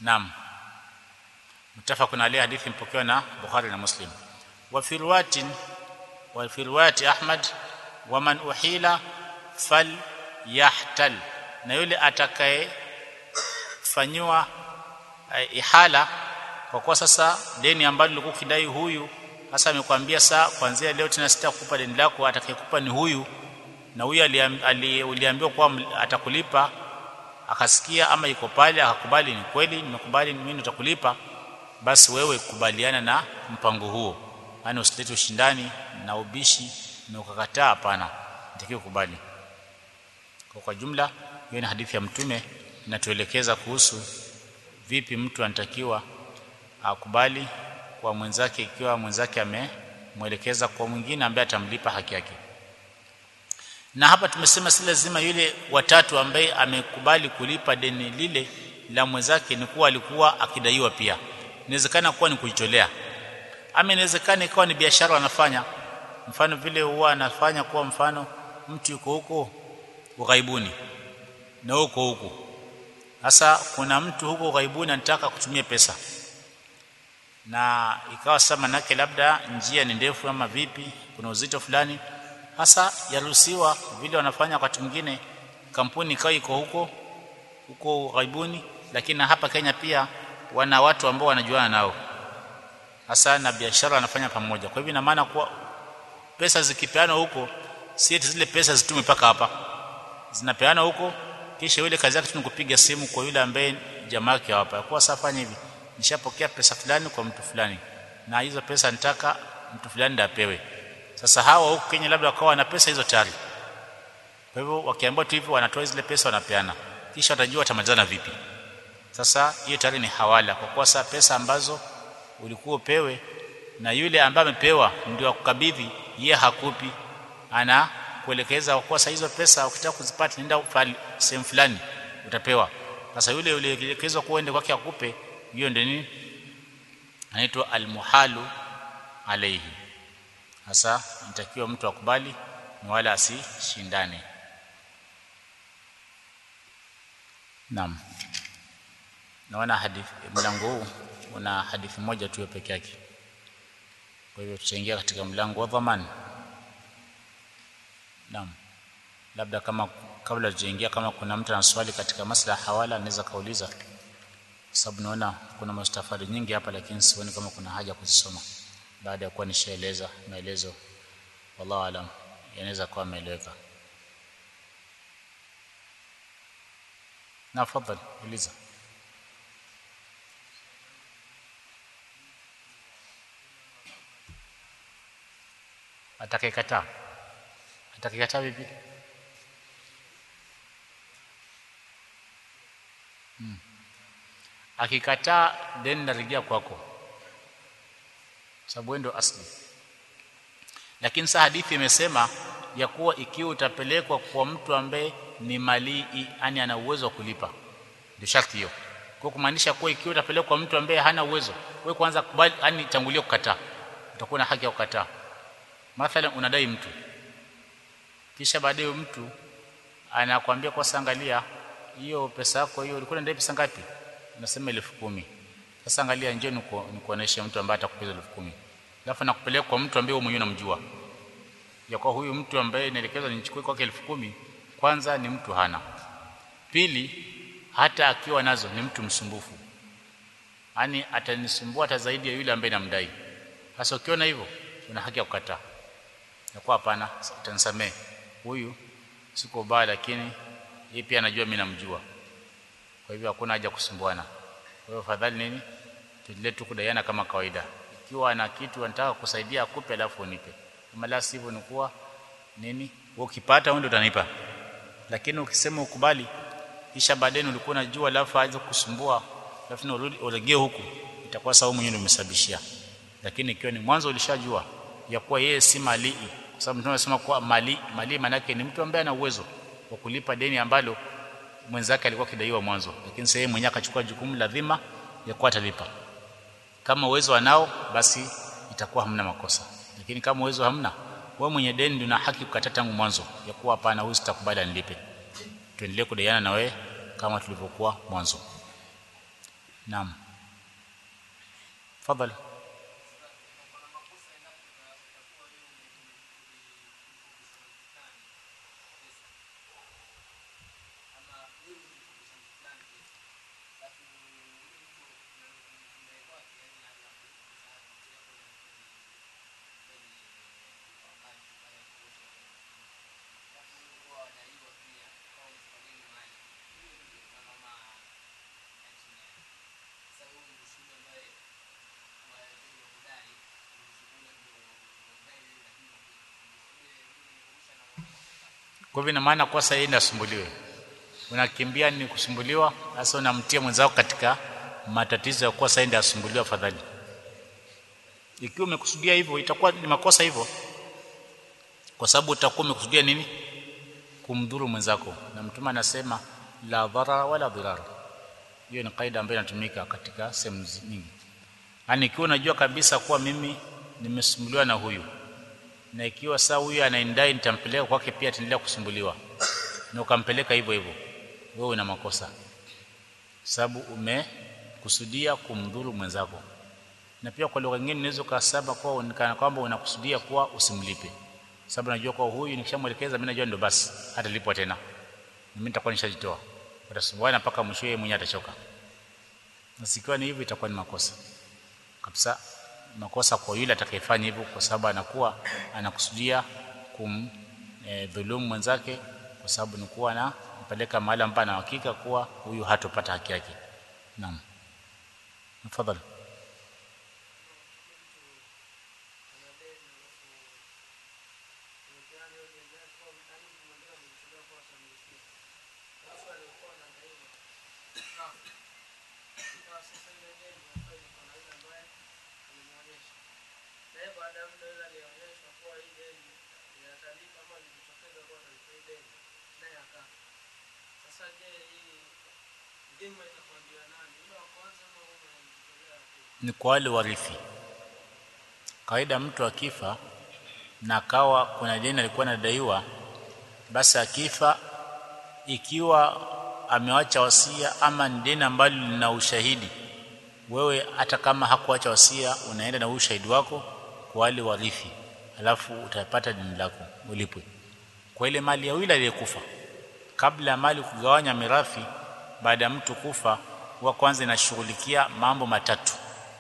Speaker 1: naam mutafaqun alayhi hadithi mpokewa na Bukhari na Muslim wa fi riwayatin wa fi riwayati Ahmad wa man uhila fal yahtal na yule atakaye fanywa uh, ihala kwa kuwa sasa deni ambalo lilikuwa kidai huyu sasa amekwambia saa kuanzia leo tena sitakupa deni lako atakayekupa ni huyu na huyu uliambiwa kuwa atakulipa akasikia ama iko pale akakubali ni kweli nimekubali mimi nitakulipa basi wewe kubaliana na mpango huo yani usilete ushindani na ubishi na ukakataa hapana nitakiwa kubali kwa, kwa jumla hiyo ni hadithi ya mtume inatuelekeza kuhusu vipi mtu anatakiwa akubali kwa mwenzake ikiwa mwenzake amemwelekeza kwa mwingine ambaye atamlipa haki yake na hapa tumesema si lazima yule watatu ambaye amekubali kulipa deni lile la mwenzake ni kuwa alikuwa akidaiwa pia inawezekana kuwa ni kujitolea ama inawezekana ikawa ni biashara wanafanya mfano vile huwa anafanya kuwa mfano mtu yuko huko ughaibuni na huko huko sasa kuna mtu huko ughaibuni anataka kutumia pesa na ikawa sasa manake labda njia ni ndefu ama vipi kuna uzito fulani hasa yaruhusiwa vile wanafanya wakati mwingine kampuni ikawa iko huko huko ghaibuni lakini na hapa Kenya pia wana watu ambao wanajuana nao hasa na biashara wanafanya pamoja kwa hivyo ina maana kuwa pesa zikipeana huko si eti zile pesa zitume mpaka hapa zinapeana huko kisha yule kazi yake tu kupiga simu kwa yule ambaye jamaa yake hapa kwa sasa fanya hivi nishapokea pesa fulani kwa mtu fulani na hizo pesa nitaka mtu fulani ndiye apewe sasa hawa huko Kenya labda wakawa wana pesa hizo tayari kwa hivyo wakiambiwa tu hivyo wanatoa zile pesa wanapeana kisha watajua watamalizana vipi sasa hiyo tayari ni hawala kwa kuwa sasa pesa ambazo ulikuwa upewe na yule ambaye amepewa ndio akukabidhi yeye hakupi ana kuelekeza kwa sasa hizo pesa ukitaka kuzipata nenda sehemu fulani utapewa sasa yule ulielekezwa kuende kwake akupe hiyo ndio nini anaitwa almuhalu alayhi hasa inatakiwa mtu akubali na wala asishindane naam naona hadithi mlango huu una hadithi moja tu peke yake kwa hivyo tutaingia katika mlango wa dhamani naam labda kama kabla tujaingia kama kuna mtu ana swali katika masala hawala anaweza kauliza sababu naona kuna mastafari nyingi hapa lakini sioni kama kuna haja kuzisoma baada ya kuwa nishaeleza maelezo wallahu alam yanaweza kuwa ameeleweka na fadhali uliza atakayekataa atakayekataa vipi hmm. akikataa deni narejea kwako sababu ndio asli lakini saa hadithi imesema ya kuwa ikiwa utapelekwa kwa mtu ambaye ni malii yani ana uwezo wa kulipa ndio sharti hiyo kwa kumaanisha kuwa ikiwa utapelekwa kwa mtu ambaye hana uwezo wewe kwanza kubali yani tangulia kukataa utakuwa na haki ya kukataa mathalan unadai mtu kisha baadaye mtu anakuambia kwa sangalia hiyo pesa yako hiyo ulikuwa unadai pesa ngapi unasema elfu kumi sasa angalia njoo nikuoneshe mtu ambaye atakupa elfu kumi alafu nakupeleka kwa mtu ambaye wewe mwenyewe unamjua ya kwa huyu mtu ambaye naelekezwa nichukue kwake elfu kumi kwanza ni mtu hana pili hata akiwa nazo ni mtu msumbufu yani atanisumbua hata zaidi ya yule ambaye namdai sasa ukiona hivyo una haki ya kukataa ya kwa hapana utanisamee huyu siko baya lakini yeye pia anajua mimi namjua kwa hivyo hakuna haja kusumbuana kwa hivyo fadhali nini tuendelee tu kudaiana kama kawaida ikiwa ana kitu anataka kusaidia akupe alafu unipe kama la sivyo ni kuwa nini wewe ukipata wewe ndio utanipa lakini ukisema ukubali kisha baadaye ulikuwa unajua alafu aanze kusumbua alafu na urudi uregee huku itakuwa sawa mwenyewe umesababishia lakini ikiwa ni mwanzo ulishajua ya kuwa yeye si malii kwa sababu tunasema kuwa mali mali maana yake ni mtu ambaye ana uwezo wa kulipa deni ambalo mwenzake alikuwa kidaiwa mwanzo lakini sasa yeye mwenyewe akachukua jukumu la dhima ya kuwa atalipa kama uwezo anao basi itakuwa hamna makosa lakini kama uwezo hamna wewe mwenye deni ndio una haki kukataa tangu mwanzo ya kuwa hapana huyu sitakubali anilipe tuendelee kudaiana na wewe kama tulivyokuwa mwanzo naam fadhali kwa hivyo ina maana kosa hii inasumbuliwe unakimbia ni kusumbuliwa sasa unamtia mwenzako katika matatizo ya kuwa sasa ndio asumbuliwe afadhali ikiwa umekusudia hivyo itakuwa ni makosa hivyo kwa sababu utakuwa umekusudia nini kumdhuru mwenzako na mtume anasema la dharara wala dhirara hiyo ni kaida ambayo inatumika katika sehemu nyingi yani ikiwa unajua kabisa kuwa mimi nimesumbuliwa na huyu na ikiwa saa huyu anaendai nitampeleka kwake pia ataendelea kusumbuliwa na ukampeleka hivyo hivyo wewe una makosa sababu umekusudia kumdhuru mwenzako na pia kwa lugha nyingine unaweza kusema kwa unikana kwamba unakusudia kuwa usimlipe sababu najua kwa huyu nikishamwelekeza mimi najua ndo basi hatalipwa tena mimi nitakuwa nishajitoa watasumbuana mpaka mwisho yeye mwenyewe atachoka na sikiwa ni hivyo itakuwa ni makosa kabisa makosa kwa yule atakayefanya hivyo kwa sababu anakuwa anakusudia kum e, dhulumu mwenzake kwa sababu ni kuwa na mpeleka mahali ambapo ana hakika kuwa huyu hatopata haki yake naam tafadhali ni kwa wale warithi kawaida mtu akifa na akawa kuna deni alikuwa anadaiwa basi akifa ikiwa amewacha wasia ama ni deni ambalo lina ushahidi wewe hata kama hakuacha wasia unaenda na ushahidi wako kwa wale warithi alafu utapata deni lako ulipwe kwa ile mali ya yule aliyekufa kabla ya mali kugawanya mirathi baada ya mtu kufa huwa kwanza inashughulikia mambo matatu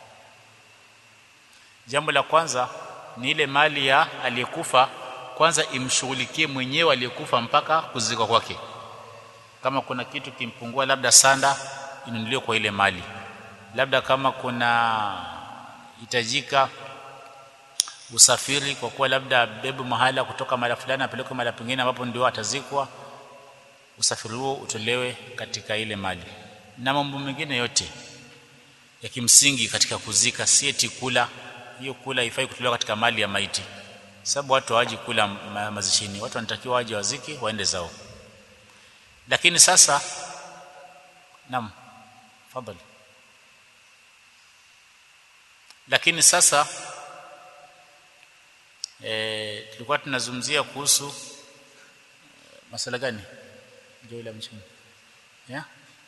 Speaker 1: jambo la kwanza ni ile mali ya aliyekufa kwanza imshughulikie mwenyewe aliyekufa mpaka kuzikwa kwake kama kuna kitu kimpungua labda sanda inunuliwe kwa ile mali labda kama kuna hitajika usafiri kwa kuwa labda bebe mahala kutoka mahali fulani apeleke mahali pengine ambapo ndio atazikwa usafiri huo utolewe katika ile mali na mambo mengine yote ya kimsingi katika kuzika si eti kula hiyo kula haifai kutolewa katika mali ya maiti sababu watu hawaji kula ma mazishini watu wanatakiwa waje waziki waende zao lakini sasa naam fadhali lakini sasa e, tulikuwa tunazungumzia kuhusu masala gani ndio ile mchana yeah?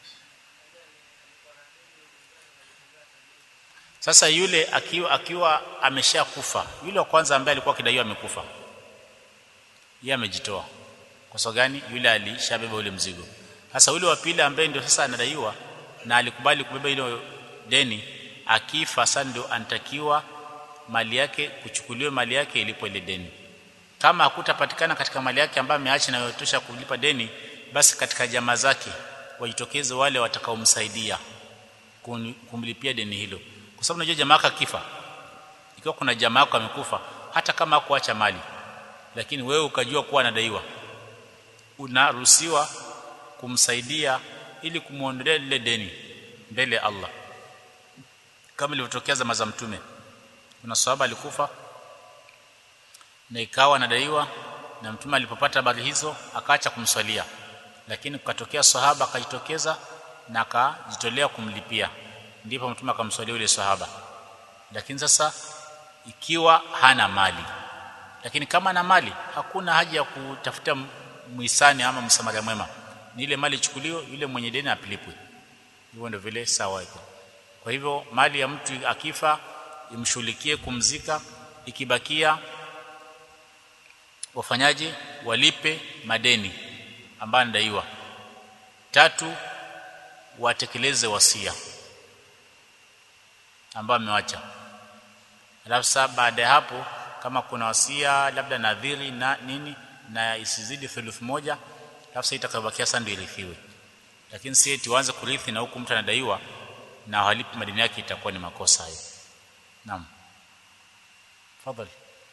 Speaker 1: Sasa yule akiwa akiwa ameshakufa, yule wa kwanza ambaye alikuwa kidaiwa amekufa, yeye amejitoa. Kwa sababu gani? Yule alishabeba ule mzigo. Sasa yule wa pili ambaye ndio sasa anadaiwa na alikubali kubeba ile deni, akifa sasa ndio anatakiwa mali yake kuchukuliwa mali yake ilipo ile deni. Kama hakutapatikana katika mali yake ambayo ameacha na yotosha kulipa deni, basi katika jamaa zake wajitokeze wale watakaomsaidia kumlipia deni hilo kwa sababu unajua jamaa yako akifa ikiwa kuna jamaa yako amekufa hata kama hakuacha mali lakini wewe ukajua kuwa anadaiwa unaruhusiwa kumsaidia ili kumuondolea lile deni mbele ya Allah kama ilivyotokea zama za mtume kuna sahaba alikufa na ikawa anadaiwa na mtume alipopata habari hizo akaacha kumswalia lakini kukatokea sahaba akajitokeza na akajitolea kumlipia ndipo mtume akamswalia yule sahaba lakini sasa ikiwa hana mali lakini kama ana mali hakuna haja ya kutafuta muhisani ama msamaria mwema ni ile mali ichukuliwe yule mwenye deni apilipwe hivyo ndio vile sawa iko kwa hivyo mali ya mtu akifa imshughulikie kumzika ikibakia wafanyaji walipe madeni ambayo anadaiwa tatu watekeleze wasia ambao amewacha alafu sasa baada ya hapo kama kuna wasia labda nadhiri na nini na isizidi thuluth moja alafu sasa itakayobakia sasa ndio irithiwe lakini si eti uanze kurithi na huku mtu anadaiwa na halipi madeni yake itakuwa ni makosa hayo naam tafadhali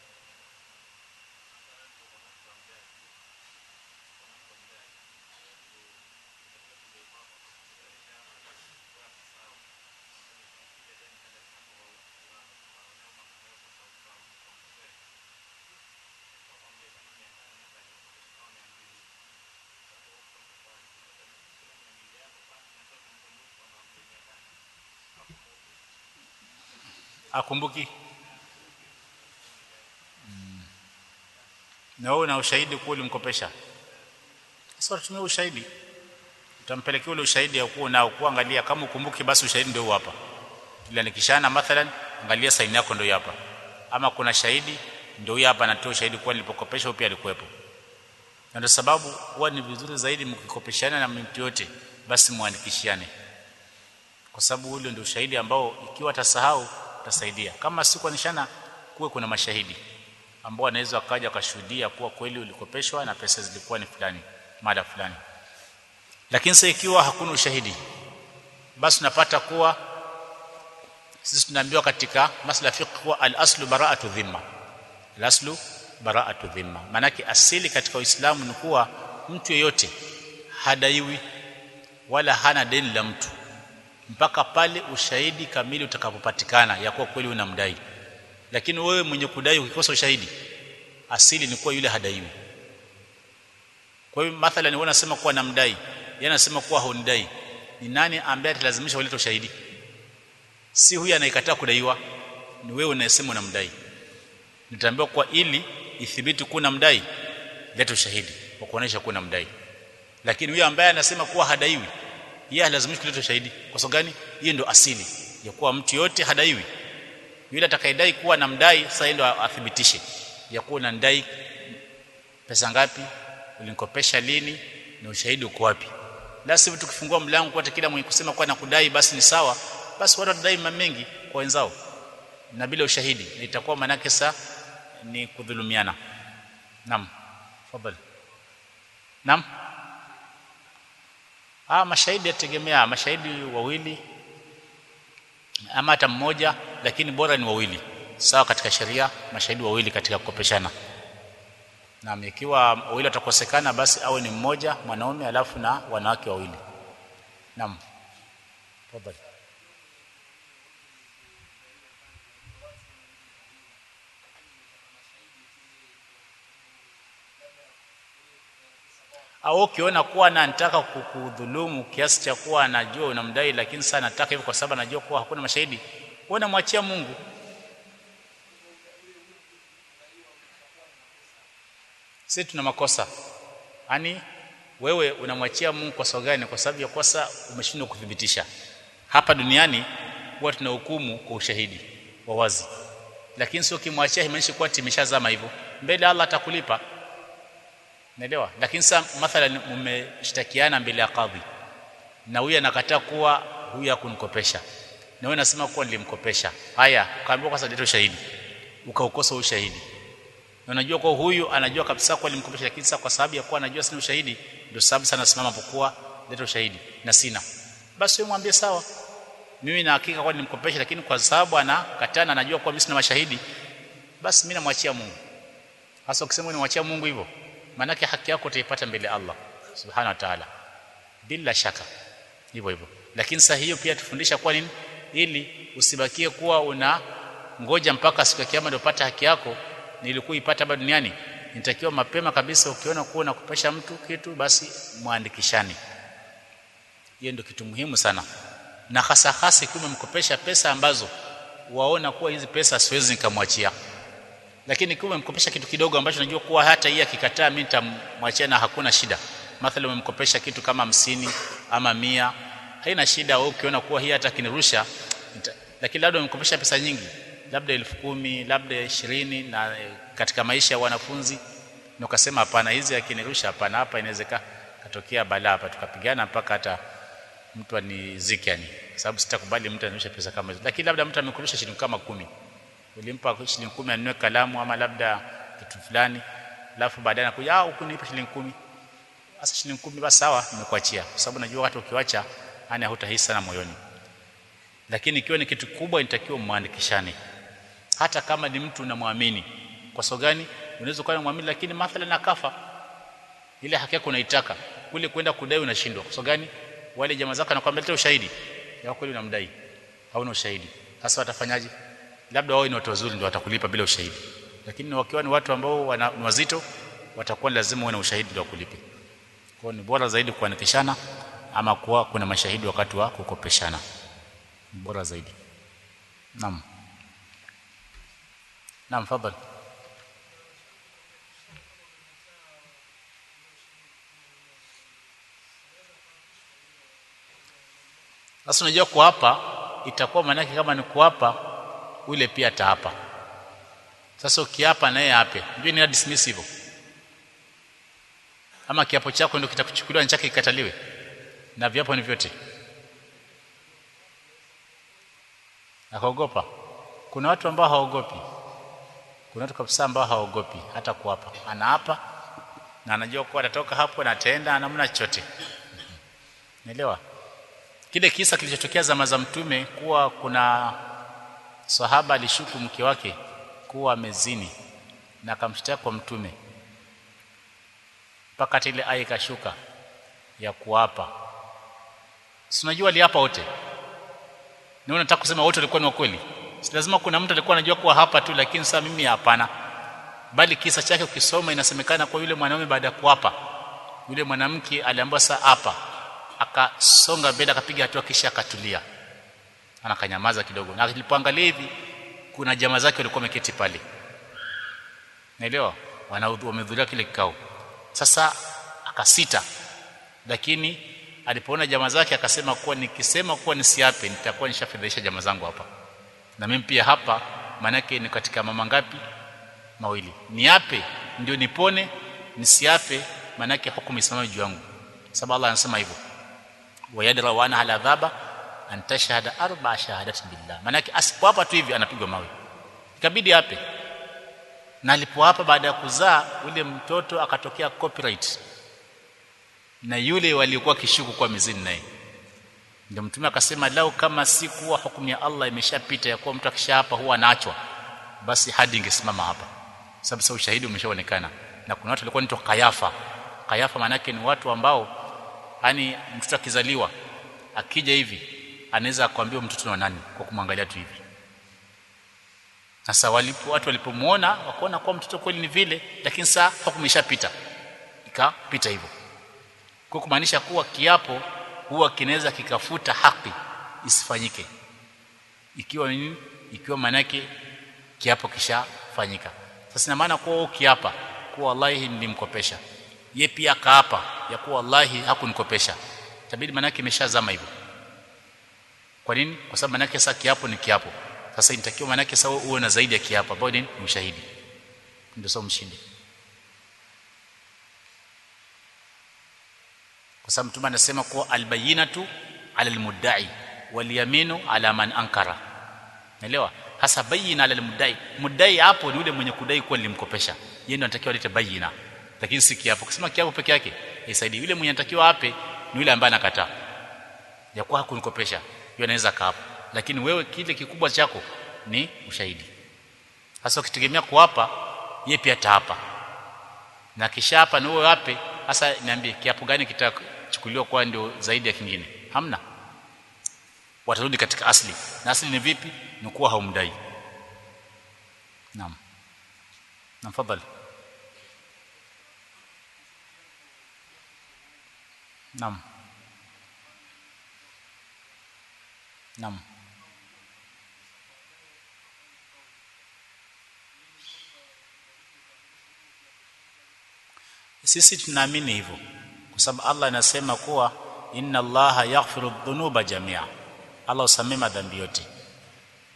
Speaker 1: akumbuki mm. na wewe una ushahidi kuwa ulimkopesha sasa tumia ushahidi utampelekea ule ushahidi ya kuwa nao kuangalia kama ukumbuki basi ushahidi ndio hapa ila nikishana mathalan angalia saini yako ndio hapa ama kuna shahidi ndio hapa anatoa ushahidi kuwa nilipokopesha pia alikuwepo na ndio sababu huwa ni vizuri zaidi mkikopeshana na mtu yote basi muandikishiane kwa sababu ule ndio ushahidi ambao ikiwa atasahau utasaidia kama si kuanishana kuwe kuna mashahidi ambao wanaweza wakaja wakashuhudia kuwa kweli ulikopeshwa na pesa zilikuwa ni fulani mada fulani lakini sasa ikiwa hakuna ushahidi basi tunapata kuwa sisi tunaambiwa katika masala fiqh kuwa al-aslu bara'atu dhimma al-aslu bara'atu dhimma manake asili katika Uislamu ni kuwa mtu yeyote hadaiwi wala hana deni la mtu mpaka pale ushahidi kamili utakapopatikana ya kuwa kweli unamdai lakini wewe mwenye kudai ukikosa ushahidi asili ni kuwa yule hadaiwi kwa hiyo mathalan wewe unasema kuwa namdai yeye anasema kuwa hunidai ni nani ambaye atalazimisha ulete ushahidi si huyu anayekataa kudaiwa ni wewe unayesema unamdai nitaambiwa kwa ili ithibiti kuwa unamdai leta ushahidi wa kuonesha kuwa unamdai lakini huyu ambaye anasema kuwa hadaiwi yeye halazimishi kuleta ushahidi kwa sababu gani hiyo ndio asili ya kuwa mtu yote hadaiwi yule atakayedai kuwa namdai sasa ndio athibitishe ya kuwa unandai pesa ngapi ulinikopesha lini na ushahidi uko wapi la sivyo tukifungua mlango kwa kila mwenye kusema kwa nakudai basi ni sawa basi watu watadai mengi kwa wenzao na bila ushahidi na itakuwa manake sa ni kudhulumiana naam fadhali naam ah mashahidi yategemea mashahidi wawili ama hata mmoja lakini bora ni wawili sawa katika sheria mashahidi wawili katika kukopeshana na ikiwa wawili watakosekana basi awe ni mmoja mwanaume alafu na wanawake wawili naam tafadhali au ukiona kuwa anataka kukudhulumu kiasi cha kuwa anajua unamdai lakini sasa anataka hivyo kwa sababu anajua kuwa hakuna mashahidi wewe mwachia Mungu sisi tuna makosa yani wewe unamwachia Mungu kwa sababu gani kwa sababu ya kosa umeshindwa kuthibitisha hapa duniani huwa tunahukumu kwa ushahidi wa wazi lakini sio kimwachia haimaanishi kuwa timeshazama hivyo mbele Allah atakulipa Naelewa? Lakini sasa mathalan mmeshtakiana mbele ya kadhi. Na huyu anakataa kuwa huyu hakunikopesha. Na wewe unasema kuwa nilimkopesha. Haya, kaambiwa kwa sababu ushahidi. Ukaukosa ushahidi. Na unajua kwa huyu anajua kabisa kuwa nilimkopesha lakini sasa kwa sababu ya kuwa anajua sina ushahidi ndio sababu sana simama pokuwa leta ushahidi na sina. Basi wewe mwambie sawa. Mimi na hakika kwa nilimkopesha lakini kwa sababu anakataa na anajua kuwa mimi sina mashahidi basi mimi namwachia Mungu. Hasa ukisema nimwachia Mungu hivyo manake haki yako utaipata mbele ya Allah subhanahu wa ta'ala bila shaka hivyo hivyo lakini sasa hiyo pia tufundisha kwa nini ili usibakie kuwa una ngoja mpaka siku ya kiyama ndio upate haki yako nilikuwa ipata hapa duniani nitakiwa mapema kabisa ukiona kuwa unakupesha mtu kitu basi muandikishani hiyo ndio kitu muhimu sana na hasa hasa ikiwa umemkopesha pesa ambazo waona kuwa hizi pesa siwezi nikamwachia lakini kama umemkopesha kitu kidogo ambacho unajua kuwa hata hii akikataa mimi nitamwachia na hakuna shida mathalan umemkopesha kitu kama hamsini ama mia haina shida wewe ukiona kuwa hii hata kinirusha nita, lakini labda umekopesha pesa nyingi labda elfu kumi labda ishirini na e, katika maisha ya wanafunzi na ukasema hapana hizi akinirusha hapana hapa inawezekana katokea balaa hapa tukapigana mpaka hata mtu anizike yani sababu sitakubali mtu anirusha pesa kama hizo lakini labda mtu amekurusha shilingi kama kumi ulimpa shilingi kumi anunue kalamu ama labda kitu fulani alafu baadaye anakuja ah huku nipe shilingi kumi sasa shilingi kumi basi sawa nimekuachia kwa sababu najua watu ukiwacha yani hutahisi sana moyoni lakini ikiwa ni kitu kubwa inatakiwa muandikishane hata kama ni mtu unamwamini kwa sababu gani unaweza kuwa unamwamini lakini mathalan akafa ile haki yako unaitaka kule kwenda kudai unashindwa kwa sababu gani wale jamaa zako anakuambia leta ushahidi ya kweli unamdai hauna ushahidi sasa watafanyaje labda wao ni watu wazuri ndio watakulipa bila ushahidi lakini wakiwa ni watu ambao wana, ni wazito watakuwa lazima uwe na ushahidi ndio wakulipe kwa ni bora zaidi kuandikishana ama kuwa kuna mashahidi wakati wa kukopeshana bora zaidi naam naam fadhali Sasa unajua kuapa itakuwa maana kama ni kuapa ule pia ataapa. Sasa ukiapa naye ape. Unajua ni dismiss hivyo. Ama kiapo chako ndio kitakuchukuliwa chake kikataliwe. Na viapo ni vyote. Akaogopa. Kuna watu ambao haogopi. Kuna watu kabisa ambao haogopi hata kuapa. Anaapa na anajua kuwa atatoka hapo na ataenda namna chochote. Naelewa? kile kisa kilichotokea zama za mtume kuwa kuna sahaba alishuku mke wake kuwa amezini na akamshtaki kwa mtume mpaka ile aya ikashuka ya kuapa si unajua aliapa wote na unataka kusema wote walikuwa ni wakweli si lazima kuna mtu alikuwa anajua kuwa hapa tu lakini sasa mimi hapana bali kisa chake ukisoma inasemekana kwa yule mwanaume baada ya kuapa yule mwanamke aliambiwa saa hapa akasonga mbele akapiga hatua kisha akatulia anakanyamaza kidogo na alipoangalia hivi kuna jamaa zake walikuwa wameketi pale naelewa wamehudhuria kile kikao sasa akasita lakini alipoona jamaa zake akasema kuwa nikisema kuwa nisiape nitakuwa nishafedhesha jamaa zangu hapa na mimi pia hapa maanake ni katika mama ngapi mawili niape ndio nipone nisiape maanake hukumu isimame juu yangu sababu Allah anasema hivyo wayadra wa ana ala adhaba an tashhada arba shahadatin billah maana yake asipoapa tu hivi anapigwa mawe ikabidi hape na alipoapa baada ya kuzaa ule mtoto akatokea copyright na yule waliokuwa kishuku kwa mizini naye ndio mtume akasema lau kama si kuwa hukumu ya Allah imeshapita ya kuwa mtu akishaapa huwa anaachwa basi hadi ingesimama hapa sababu sasa ushahidi umeshaonekana na kuna watu walikuwa ni Kayafa Kayafa maana yake ni watu ambao yani mtoto akizaliwa akija hivi anaweza akwambia mtoto na nani kwa kumwangalia tu hivi sasa walipo watu walipomuona wakaona kwa mtoto kweli ni vile lakini saa hukumu ishapita ikapita hivyo kwa kumaanisha kuwa kiapo huwa kinaweza kikafuta haki isifanyike ikiwa nini ikiwa manake kiapo kishafanyika sasa ina maana kuwa kiapa kuwa wallahi nilimkopesha ye pia akaapa ya kuwa wallahi hakunikopesha tabidi manake imeshazama hivyo kwa nini kwa sababu manake sasa kiapo ni kiapo sasa inatakiwa manake sasa uwe na zaidi ya kiapo ambao ni ushahidi ndio sasa mshindi kwa sababu mtume anasema kuwa albayinatu ala almudda'i walyaminu ala man ankara naelewa hasa bayina ala almuddai muddai hapo ni yule mwenye kudai kuwa nilimkopesha yeye ndio anatakiwa alete bayina lakini si kiapo kusema kiapo peke yake isaidii yule mwenye anatakiwa ape ni yule ambaye anakataa ya kuwa hakunikopesha yeye anaweza kaapa lakini wewe kile kikubwa chako ni ushahidi hasa ukitegemea kuapa yeye pia taapa na kisha hapa na wewe ape hasa niambie kiapo gani kitachukuliwa kwa ndio zaidi ya kingine hamna watarudi katika asli na asli ni vipi ni kuwa haumdai naam naam fadhali naam naam sisi tunaamini hivyo kwa sababu Allah anasema kuwa inna Allaha yaghfiru dhunuba jamia Allah usamee madhambi yote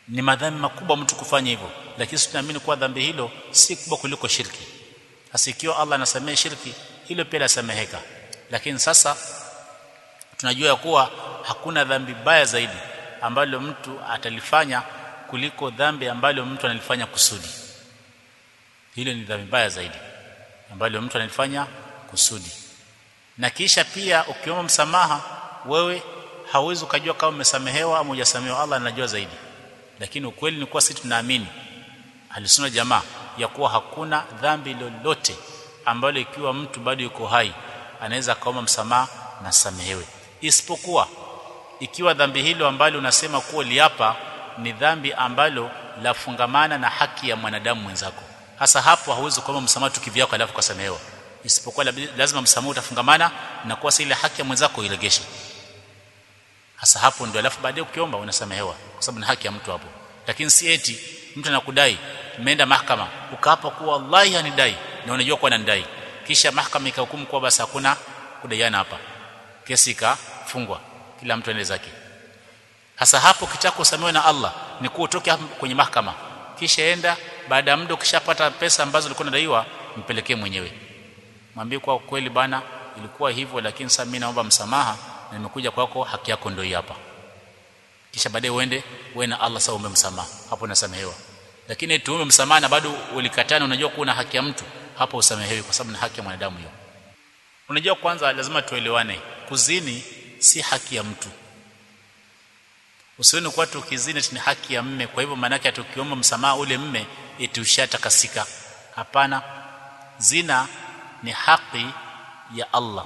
Speaker 1: ni madhambi makubwa mtu kufanya hivyo lakini sisi tunaamini kuwa dhambi hilo si kubwa kuliko shirki hasa ikiwa Allah anasamehe shirki hilo pia lasameheka lakini sasa tunajua kuwa hakuna dhambi baya zaidi ambalo mtu atalifanya kuliko dhambi ambalo mtu analifanya kusudi hilo ni dhambi baya zaidi ambalo mtu analifanya kusudi na kisha pia ukiomba msamaha wewe hauwezi ukajua kama umesamehewa au hujasamehewa Allah anajua zaidi lakini ukweli ni kuwa sisi tunaamini alisuna jamaa ya kuwa hakuna dhambi lolote ambalo ikiwa mtu bado yuko hai anaweza kaomba msamaha na samehewe isipokuwa ikiwa dhambi hilo ambalo unasema kuwa liapa ni dhambi ambalo lafungamana na haki ya mwanadamu mwenzako hasa hapo hauwezi kuomba msamaha tu kivyako alafu kasamehewa isipokuwa lazima msamaha utafungamana na kuwa ile haki ya mwenzako iregeshe hasa hapo ndio alafu baadaye ukiomba unasamehewa kwa sababu ni haki ya mtu hapo lakini si eti mtu anakudai umeenda mahakama ukaapa kuwa wallahi anidai na unajua kuwa ananidai kisha mahakama ikahukumu kuwa basi hakuna kudaiana hapa kesi ikafungwa kila mtu aende zake hasa hapo kitako usamewe na Allah ni kuwa utoke kwenye mahakama kisha enda baada ya muda ukishapata pesa ambazo ulikuwa unadaiwa mpelekee mwenyewe mwambie kwa kweli bana ilikuwa hivyo lakini sasa mimi naomba msamaha na nimekuja kwako haki yako ndio hapa kisha baadaye uende wewe na Allah sasa umbe msamaha hapo unasamehewa lakini tuume msamaha na bado ulikatana unajua kuna haki ya mtu hapo usamehewi kwa sababu ni haki ya mwanadamu hiyo unajua kwanza lazima tuelewane kuzini si haki ya mtu usione kwa tukizini ni haki ya mme kwa hivyo maana yake tukiomba msamaha ule mme eti ushatakasika hapana zina ni haki ya Allah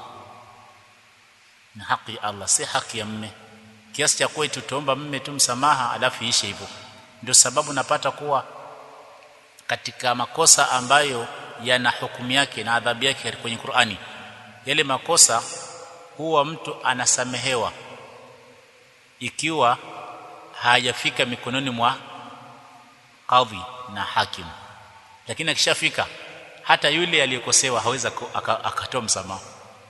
Speaker 1: ni haki ya Allah si haki ya mme kiasi cha kuwa tutaomba mme tu msamaha alafu ishe hivyo ndio sababu napata kuwa katika makosa ambayo yana hukumu yake na adhabu yake kwenye Qur'ani yale makosa huwa mtu anasamehewa ikiwa hajafika mikononi mwa kadhi na hakim lakini akishafika hata yule aliyekosewa hawezi akatoa msamaha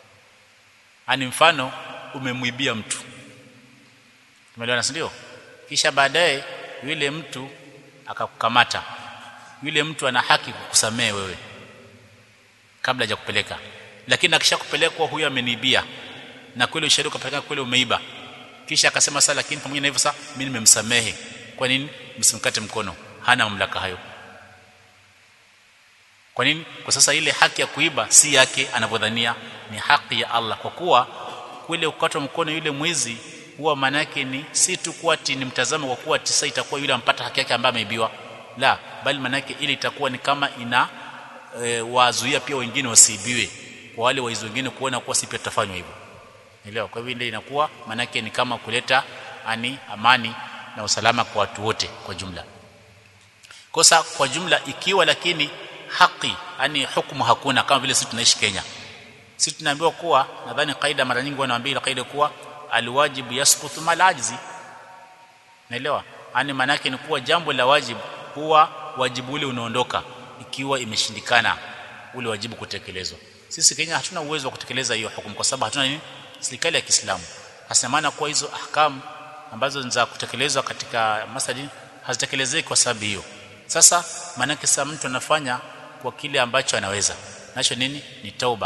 Speaker 1: ani mfano umemwibia mtu umeelewana ndio kisha baadaye yule mtu akakukamata yule mtu ana haki kukusamehe wewe kabla ya kupeleka lakini akishakupelekwa huyo ameniibia na kweli ushahidi ukapeleka kweli umeiba kisha akasema sasa lakini pamoja na hivyo sasa mimi nimemsamehe kwa nini msimkate mkono hana mamlaka hayo kwa nini kwa sasa ile haki ya kuiba si yake anavyodhania ni haki ya Allah kwa kuwa kule ukatwa mkono yule mwizi huwa maana yake ni si tu kuwa ni mtazamo kwa kuwa tisa itakuwa yule ampata haki yake ambaye ameibiwa la bali maana yake ili itakuwa ni kama ina e, wazuia pia wengine wasiibiwe kwa wale waizi wengine kuona kuwa si pia tutafanywa hivyo elewa kwa hivyo ile inakuwa maana yake ni kama kuleta ani amani na usalama kwa watu wote kwa jumla kosa kwa jumla ikiwa lakini haki yani hukumu hakuna kama vile sisi tunaishi Kenya sisi tunaambiwa kuwa nadhani kaida mara nyingi wanaambia kaida kuwa alwajibu yasqutu mal ajzi naelewa yani maana yake ni kuwa jambo la wajibu huwa wajibu ule unaondoka ikiwa imeshindikana ule wajibu kutekelezwa sisi Kenya hatuna uwezo wa kutekeleza hiyo hukumu kwa sababu hatuna nini serikali ya Kiislamu hasa maana kuwa hizo ahkam ambazo za kutekelezwa katika masjid hazitekelezeki kwa sababu hiyo sasa maana sasa mtu anafanya kwa kile ambacho anaweza nacho nini ni tauba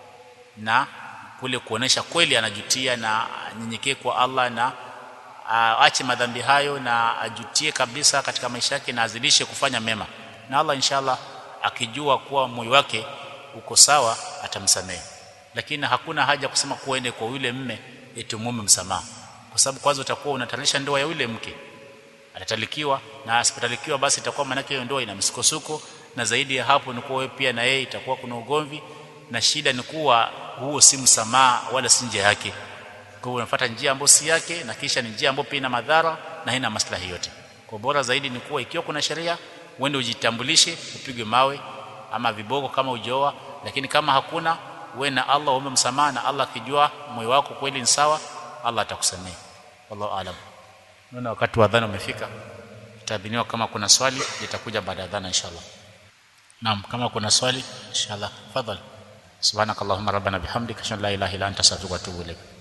Speaker 1: na kule kuonesha kweli anajutia na nyenyekee kwa Allah na aache madhambi hayo na ajutie kabisa katika maisha yake na azidishe kufanya mema na Allah inshallah akijua kuwa moyo wake uko sawa atamsamehe lakini hakuna haja kusema kuende kwa yule mme eti mume msamaha kwa sababu kwanza utakuwa unatarisha ndoa ya yule mke atatalikiwa na asipotalikiwa basi itakuwa maana hiyo ndoa ina msukosuko na zaidi ya hapo ni kuwa wewe pia na yeye itakuwa kuna ugomvi na shida ni kuwa huo si msamaha wala si njia yake kwa hiyo unafuata njia ambayo si yake na kisha ni njia ambayo pia ina madhara na haina maslahi yote kwa bora zaidi ni kuwa ikiwa kuna sheria uende ujitambulishe upigwe mawe ama viboko kama ujoa lakini kama hakuna wewe na Allah uombe msamaha na Allah akijua moyo wako kweli ni sawa Allah atakusamehe wallahu alam naona wakati wa adhana umefika itabiniwa kama kuna swali litakuja baada ya adhana inshallah naam kama kuna swali inshallah fadhali subhanakallahumma rabbana bihamdika ashhadu an la ilaha illa anta astaghfiruka wa atubu ilaik